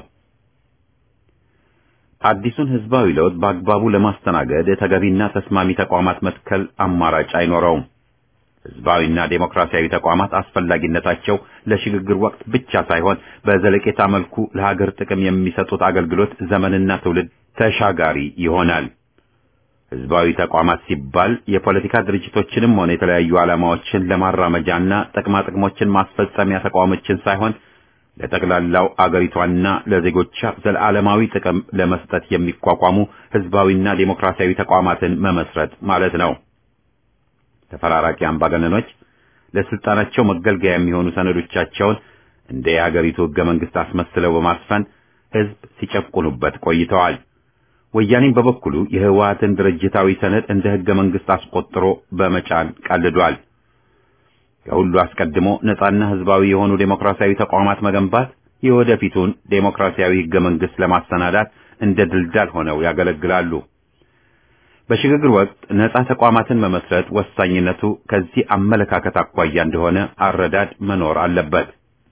አዲሱን ህዝባዊ ለውጥ በአግባቡ ለማስተናገድ ተገቢና ተስማሚ ተቋማት መትከል አማራጭ አይኖረውም። ህዝባዊና ዴሞክራሲያዊ ተቋማት አስፈላጊነታቸው ለሽግግር ወቅት ብቻ ሳይሆን በዘለቄታ መልኩ ለሀገር ጥቅም የሚሰጡት አገልግሎት ዘመንና ትውልድ ተሻጋሪ ይሆናል። ህዝባዊ ተቋማት ሲባል የፖለቲካ ድርጅቶችንም ሆነ የተለያዩ ዓላማዎችን ለማራመጃና ጥቅማ ጥቅሞችን ማስፈጸሚያ ተቋሞችን ሳይሆን ለጠቅላላው አገሪቷና ለዜጎቿ ዘለዓለማዊ ጥቅም ለመስጠት የሚቋቋሙ ህዝባዊና ዴሞክራሲያዊ ተቋማትን መመስረት ማለት ነው። ተፈራራቂ አምባገነኖች ለስልጣናቸው መገልገያ የሚሆኑ ሰነዶቻቸውን እንደ የአገሪቱ ህገ መንግስት አስመስለው በማስፈን ህዝብ ሲጨቁኑበት ቆይተዋል። ወያኔም በበኩሉ የህወሓትን ድርጅታዊ ሰነድ እንደ ህገ መንግስት አስቆጥሮ በመጫን ቀልዷል። ከሁሉ አስቀድሞ ነጻና ህዝባዊ የሆኑ ዴሞክራሲያዊ ተቋማት መገንባት የወደፊቱን ዴሞክራሲያዊ ህገ መንግስት ለማሰናዳት እንደ ድልዳል ሆነው ያገለግላሉ። በሽግግር ወቅት ነጻ ተቋማትን መመስረት ወሳኝነቱ ከዚህ አመለካከት አኳያ እንደሆነ አረዳድ መኖር አለበት።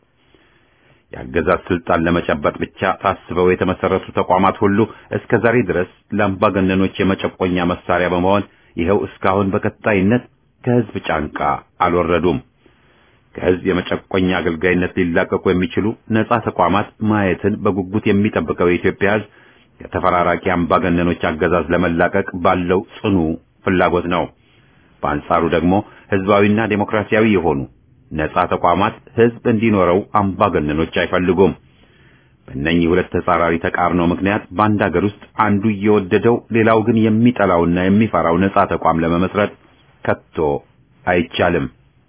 የአገዛዝ ስልጣን ለመጨበጥ ብቻ ታስበው የተመሰረቱ ተቋማት ሁሉ እስከ ዛሬ ድረስ ለአምባገነኖች የመጨቆኛ መሳሪያ በመሆን ይኸው እስካሁን በቀጣይነት ከህዝብ ጫንቃ አልወረዱም። ከህዝብ የመጨቆኛ አገልጋይነት ሊላቀቁ የሚችሉ ነጻ ተቋማት ማየትን በጉጉት የሚጠብቀው የኢትዮጵያ ህዝብ ከተፈራራቂ አምባገነኖች አገዛዝ ለመላቀቅ ባለው ጽኑ ፍላጎት ነው። በአንጻሩ ደግሞ ህዝባዊና ዴሞክራሲያዊ የሆኑ ነጻ ተቋማት ህዝብ እንዲኖረው አምባገነኖች አይፈልጉም። በእነኚህ ሁለት ተጻራሪ ተቃርኖ ምክንያት በአንድ ሀገር ውስጥ አንዱ እየወደደው ሌላው ግን የሚጠላውና የሚፈራው ነጻ ተቋም ለመመስረት ከቶ አይቻልም።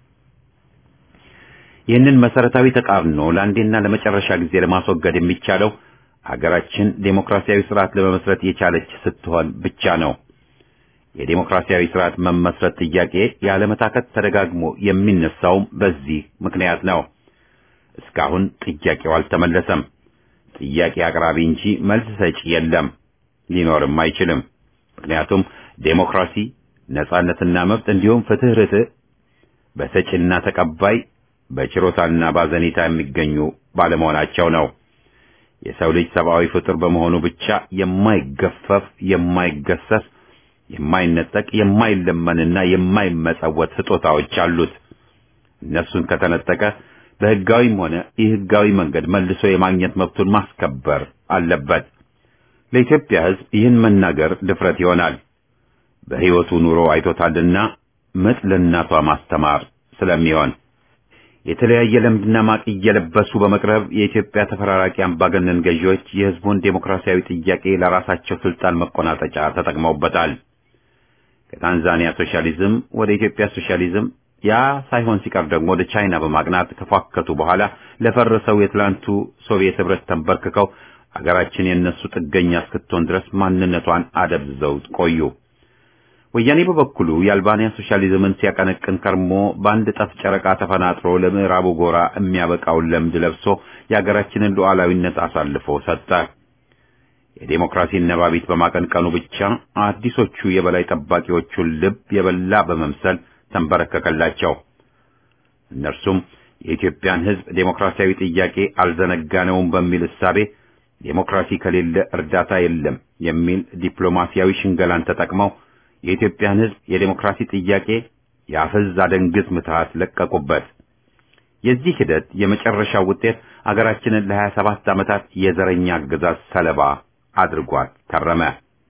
ይህንን መሰረታዊ ተቃርኖ ለአንዴና ለመጨረሻ ጊዜ ለማስወገድ የሚቻለው ሀገራችን ዴሞክራሲያዊ ስርዓት ለመመስረት የቻለች ስትሆን ብቻ ነው። የዴሞክራሲያዊ ስርዓት መመስረት ጥያቄ ያለመታከት ተደጋግሞ የሚነሳውም በዚህ ምክንያት ነው። እስካሁን ጥያቄው አልተመለሰም። ጥያቄ አቅራቢ እንጂ መልስ ሰጪ የለም፣ ሊኖርም አይችልም። ምክንያቱም ዴሞክራሲ ነጻነትና መብት እንዲሁም ፍትህ፣ ርትዕ በሰጪና ተቀባይ በችሮታና ባዘኔታ የሚገኙ ባለመሆናቸው ነው። የሰው ልጅ ሰብአዊ ፍጡር በመሆኑ ብቻ የማይገፈፍ የማይገሰስ የማይነጠቅ የማይለመንና የማይመጸወት ስጦታዎች አሉት። እነሱን ከተነጠቀ በህጋዊም ሆነ የህጋዊ መንገድ መልሶ የማግኘት መብቱን ማስከበር አለበት። ለኢትዮጵያ ህዝብ ይህን መናገር ድፍረት ይሆናል። በህይወቱ ኑሮ አይቶታልና ምጥ ለእናቷ ማስተማር ስለሚሆን የተለያየ ለምድና ማቅ እየለበሱ በመቅረብ የኢትዮጵያ ተፈራራቂ አምባገነን ገዢዎች የህዝቡን ዴሞክራሲያዊ ጥያቄ ለራሳቸው ስልጣን መቆናጠጫ ተጠቅመውበታል። ከታንዛኒያ ሶሻሊዝም ወደ ኢትዮጵያ ሶሻሊዝም፣ ያ ሳይሆን ሲቀር ደግሞ ወደ ቻይና በማቅናት ከፏከቱ በኋላ ለፈረሰው የትላንቱ ሶቪየት ህብረት ተንበርክከው አገራችን የነሱ ጥገኛ እስክትሆን ድረስ ማንነቷን አደብዝዘው ቆዩ። ወያኔ በበኩሉ የአልባንያ ሶሻሊዝምን ሲያቀነቅን ከርሞ በአንድ ጠፍ ጨረቃ ተፈናጥሮ ለምዕራቡ ጎራ የሚያበቃውን ለምድ ለብሶ የአገራችንን ሉዓላዊነት አሳልፎ ሰጠ። የዴሞክራሲን ነባቢት በማቀንቀኑ ብቻ አዲሶቹ የበላይ ጠባቂዎቹን ልብ የበላ በመምሰል ተንበረከከላቸው። እነርሱም የኢትዮጵያን ህዝብ ዴሞክራሲያዊ ጥያቄ አልዘነጋነውም በሚል እሳቤ ዴሞክራሲ ከሌለ እርዳታ የለም የሚል ዲፕሎማሲያዊ ሽንገላን ተጠቅመው የኢትዮጵያን ህዝብ የዴሞክራሲ ጥያቄ የአፈዝ አደንግዝ ምትሃት ለቀቁበት። የዚህ ሂደት የመጨረሻው ውጤት አገራችንን ለሀያ ሰባት ዓመታት የዘረኛ አገዛዝ ሰለባ አድርጓት ከረመ።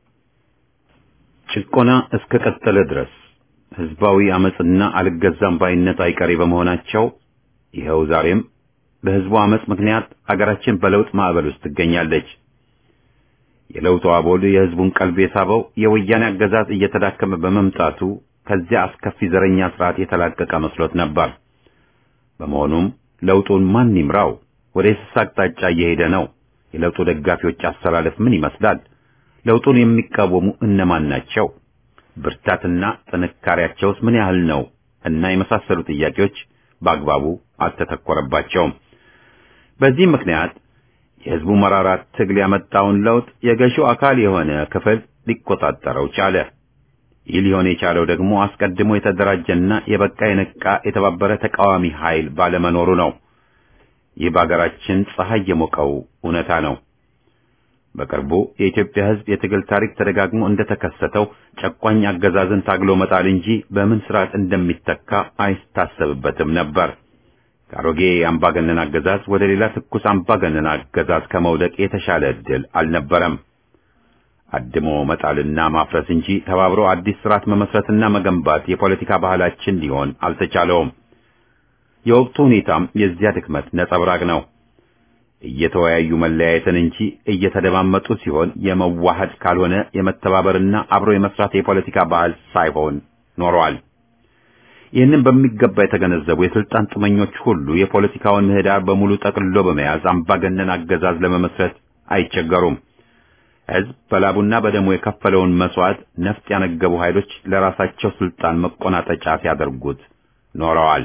ጭቆና እስከ ቀጠለ ድረስ ህዝባዊ አመጽና አልገዛም ባይነት አይቀሬ በመሆናቸው ይኸው ዛሬም በህዝቡ አመጽ ምክንያት አገራችን በለውጥ ማዕበል ውስጥ ትገኛለች። የለውጡ አቦል የህዝቡን ቀልብ የሳበው የወያኔ አገዛዝ እየተዳከመ በመምጣቱ ከዚያ አስከፊ ዘረኛ ስርዓት የተላቀቀ መስሎት ነበር። በመሆኑም ለውጡን ማን ይምራው? ወደ የስስ አቅጣጫ እየሄደ ነው? የለውጡ ደጋፊዎች አሰላለፍ ምን ይመስላል? ለውጡን የሚቃወሙ እነማን ናቸው? ብርታትና ጥንካሬያቸውስ ምን ያህል ነው? እና የመሳሰሉ ጥያቄዎች በአግባቡ አልተተኮረባቸውም። በዚህ ምክንያት የህዝቡ መራራት ትግል ያመጣውን ለውጥ የገዢው አካል የሆነ ክፍል ሊቆጣጠረው ቻለ። ይህ ሊሆን የቻለው ደግሞ አስቀድሞ የተደራጀና የበቃ የነቃ የተባበረ ተቃዋሚ ኃይል ባለመኖሩ ነው። ይህ በአገራችን ፀሐይ የሞቀው እውነታ ነው። በቅርቡ የኢትዮጵያ ህዝብ የትግል ታሪክ ተደጋግሞ እንደተከሰተው ጨቋኝ አገዛዝን ታግሎ መጣል እንጂ በምን ስርዓት እንደሚተካ አይታሰብበትም ነበር። ከአሮጌ አምባገነን አገዛዝ ወደ ሌላ ትኩስ አምባገነን አገዛዝ ከመውደቅ የተሻለ ዕድል አልነበረም። አድሞ መጣልና ማፍረስ እንጂ ተባብሮ አዲስ ስርዓት መመስረትና መገንባት የፖለቲካ ባህላችን ሊሆን አልተቻለውም። የወቅቱ ሁኔታም የዚያ ድክመት ነጸብራቅ ነው። እየተወያዩ መለያየትን እንጂ እየተደማመጡ ሲሆን የመዋሃድ ካልሆነ የመተባበርና አብሮ የመስራት የፖለቲካ ባህል ሳይሆን ኖሯል። ይህንን በሚገባ የተገነዘቡ የስልጣን ጥመኞች ሁሉ የፖለቲካውን ምህዳር በሙሉ ጠቅልሎ በመያዝ አምባገነን አገዛዝ ለመመስረት አይቸገሩም። ህዝብ በላቡና በደሙ የከፈለውን መስዋዕት ነፍጥ ያነገቡ ኃይሎች ለራሳቸው ስልጣን መቆናጠጫ ሲያደርጉት ኖረዋል።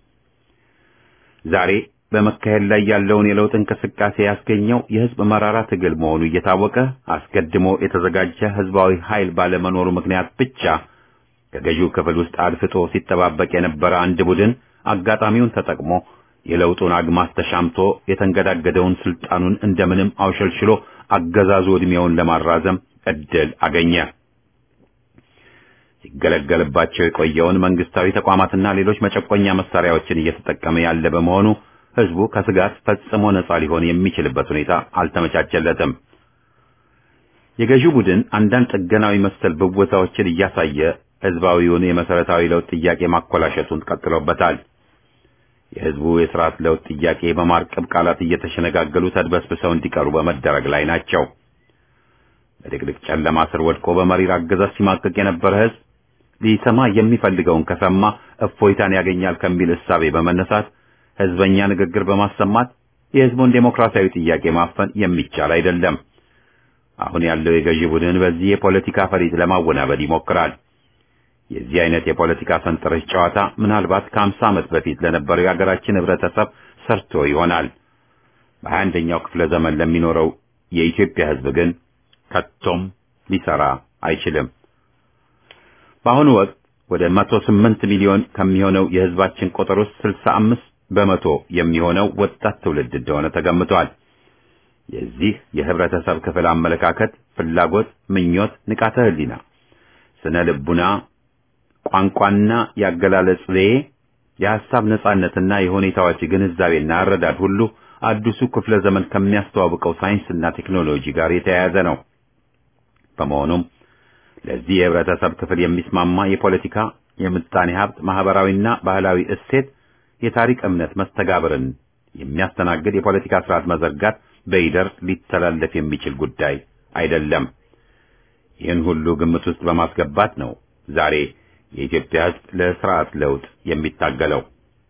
ዛሬ በመካሄድ ላይ ያለውን የለውጥ እንቅስቃሴ ያስገኘው የህዝብ መራራ ትግል መሆኑ እየታወቀ አስቀድሞ የተዘጋጀ ህዝባዊ ኃይል ባለመኖሩ ምክንያት ብቻ ከገዢው ክፍል ውስጥ አድፍጦ ሲጠባበቅ የነበረ አንድ ቡድን አጋጣሚውን ተጠቅሞ የለውጡን አግማስ ተሻምቶ የተንገዳገደውን ስልጣኑን እንደምንም አውሸልሽሎ አገዛዙ ዕድሜውን ለማራዘም እድል አገኘ። ሲገለገልባቸው የቆየውን መንግስታዊ ተቋማትና ሌሎች መጨቆኛ መሳሪያዎችን እየተጠቀመ ያለ በመሆኑ ህዝቡ ከስጋት ፈጽሞ ነጻ ሊሆን የሚችልበት ሁኔታ አልተመቻቸለትም። የገዢው ቡድን አንዳንድ ጥገናዊ መሰል ብወታዎችን እያሳየ ህዝባዊውን የመሰረታዊ ለውጥ ጥያቄ ማኮላሸቱን ቀጥሎበታል። የህዝቡ የስርዓት ለውጥ ጥያቄ በማርቀብ ቃላት እየተሸነጋገሉ ተድበስብሰው እንዲቀሩ በመደረግ ላይ ናቸው። በድቅድቅ ጨለማ ስር ወድቆ በመሪር አገዛዝ ሲማቀቅ የነበረ ህዝብ ሊሰማ የሚፈልገውን ከሰማ እፎይታን ያገኛል ከሚል እሳቤ በመነሳት ህዝበኛ ንግግር በማሰማት የህዝቡን ዴሞክራሲያዊ ጥያቄ ማፈን የሚቻል አይደለም። አሁን ያለው የገዢ ቡድን በዚህ የፖለቲካ ፈሊጥ ለማወናበድ ይሞክራል። የዚህ አይነት የፖለቲካ ሰንጠረዥ ጨዋታ ምናልባት ከአምሳ ዓመት በፊት ለነበረው የሀገራችን ህብረተሰብ ሰርቶ ይሆናል። በሀያ አንደኛው ክፍለ ዘመን ለሚኖረው የኢትዮጵያ ህዝብ ግን ከቶም ሊሰራ አይችልም። በአሁኑ ወቅት ወደ መቶ ስምንት ሚሊዮን ከሚሆነው የህዝባችን ቁጥር ውስጥ ስልሳ አምስት በመቶ የሚሆነው ወጣት ትውልድ እንደሆነ ተገምቷል። የዚህ የህብረተሰብ ክፍል አመለካከት፣ ፍላጎት፣ ምኞት፣ ንቃተ ህሊና፣ ስነ ልቡና፣ ቋንቋና የአገላለጽ ዘዬ፣ የሐሳብ ነጻነትና የሁኔታዎች ግንዛቤና አረዳድ ሁሉ አዲሱ ክፍለ ዘመን ከሚያስተዋውቀው ሳይንስና ቴክኖሎጂ ጋር የተያያዘ ነው። በመሆኑም ለዚህ የህብረተሰብ ክፍል የሚስማማ የፖለቲካ፣ የምጣኔ ሀብት፣ ማህበራዊና ባህላዊ እሴት፣ የታሪክ እምነት መስተጋብርን የሚያስተናግድ የፖለቲካ ስርዓት መዘርጋት በይደር ሊተላለፍ የሚችል ጉዳይ አይደለም። ይህን ሁሉ ግምት ውስጥ በማስገባት ነው ዛሬ የኢትዮጵያ ህዝብ ለስርዓት ለውጥ የሚታገለው።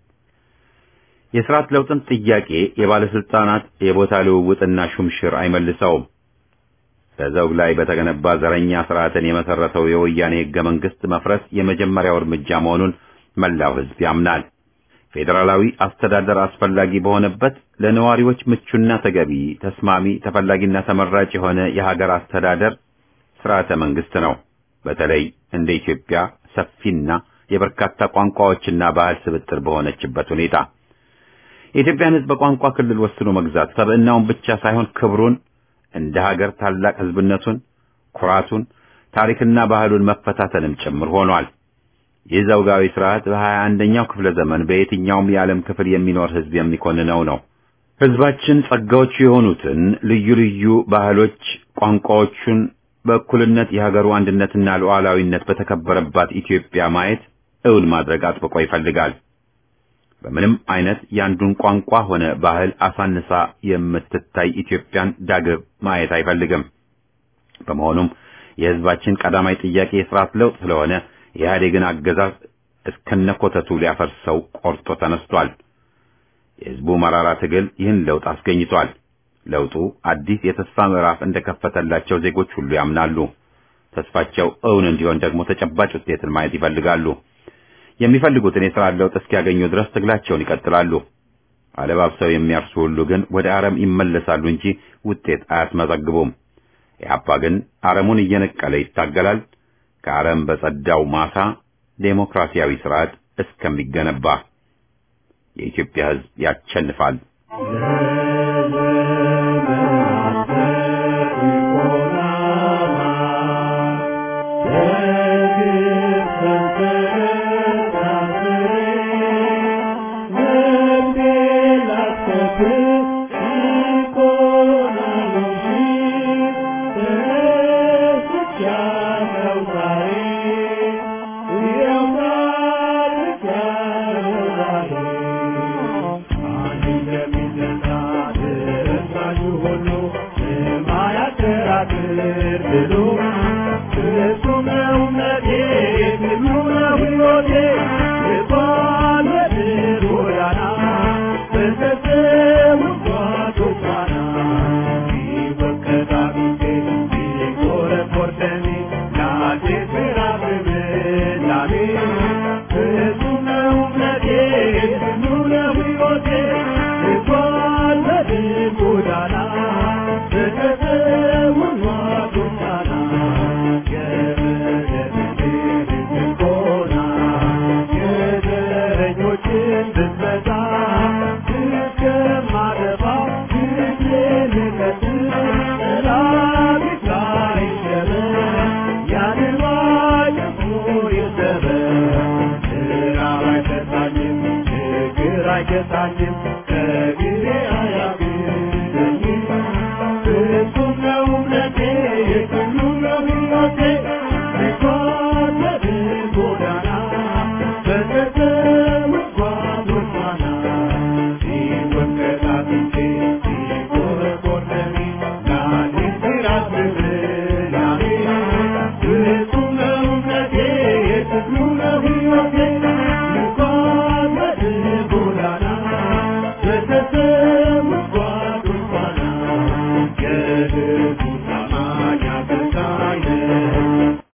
የስርዓት ለውጥን ጥያቄ የባለስልጣናት የቦታ ልውውጥና ሹምሽር አይመልሰውም። በዘውግ ላይ በተገነባ ዘረኛ ስርዓትን የመሰረተው የወያኔ ህገ መንግስት መፍረስ የመጀመሪያው እርምጃ መሆኑን መላው ህዝብ ያምናል። ፌዴራላዊ አስተዳደር አስፈላጊ በሆነበት ለነዋሪዎች ምቹና ተገቢ፣ ተስማሚ፣ ተፈላጊና ተመራጭ የሆነ የሀገር አስተዳደር ስርዓተ መንግስት ነው። በተለይ እንደ ኢትዮጵያ ሰፊና የበርካታ ቋንቋዎችና ባህል ስብጥር በሆነችበት ሁኔታ የኢትዮጵያን ህዝብ በቋንቋ ክልል ወስኖ መግዛት ሰብዕናውን ብቻ ሳይሆን ክብሩን እንደ ሀገር ታላቅ ህዝብነቱን፣ ኩራቱን፣ ታሪክና ባህሉን መፈታተንም ጭምር ሆኗል። ይህ ዘውጋዊ ስርዓት በሀያ አንደኛው ክፍለ ዘመን በየትኛውም የዓለም ክፍል የሚኖር ህዝብ የሚኮንነው ነው። ህዝባችን ጸጋዎቹ የሆኑትን ልዩ ልዩ ባህሎች፣ ቋንቋዎቹን በእኩልነት የሀገሩ አንድነትና ሉዓላዊነት በተከበረባት ኢትዮጵያ ማየት እውን ማድረግ አጥብቆ ይፈልጋል። በምንም አይነት የአንዱን ቋንቋ ሆነ ባህል አሳንሳ የምትታይ ኢትዮጵያን ዳግም ማየት አይፈልግም። በመሆኑም የሕዝባችን ቀዳማይ ጥያቄ የስርዓት ለውጥ ስለሆነ የኢህአዴግን አገዛዝ እስከነኮተቱ ሊያፈርሰው ቆርጦ ተነስቷል። የሕዝቡ መራራ ትግል ይህን ለውጥ አስገኝቷል። ለውጡ አዲስ የተስፋ ምዕራፍ እንደከፈተላቸው ዜጎች ሁሉ ያምናሉ። ተስፋቸው እውን እንዲሆን ደግሞ ተጨባጭ ውጤትን ማየት ይፈልጋሉ። የሚፈልጉትን የሥራ ለውጥ እስኪያገኙ ድረስ ትግላቸውን ይቀጥላሉ። አለባብሰው የሚያርሱ ሁሉ ግን ወደ አረም ይመለሳሉ እንጂ ውጤት አያስመዘግቡም። ኢህአፓ ግን አረሙን እየነቀለ ይታገላል። ከአረም በጸዳው ማሳ ዴሞክራሲያዊ ስርዓት እስከሚገነባ የኢትዮጵያ ሕዝብ ያቸንፋል። Thank you.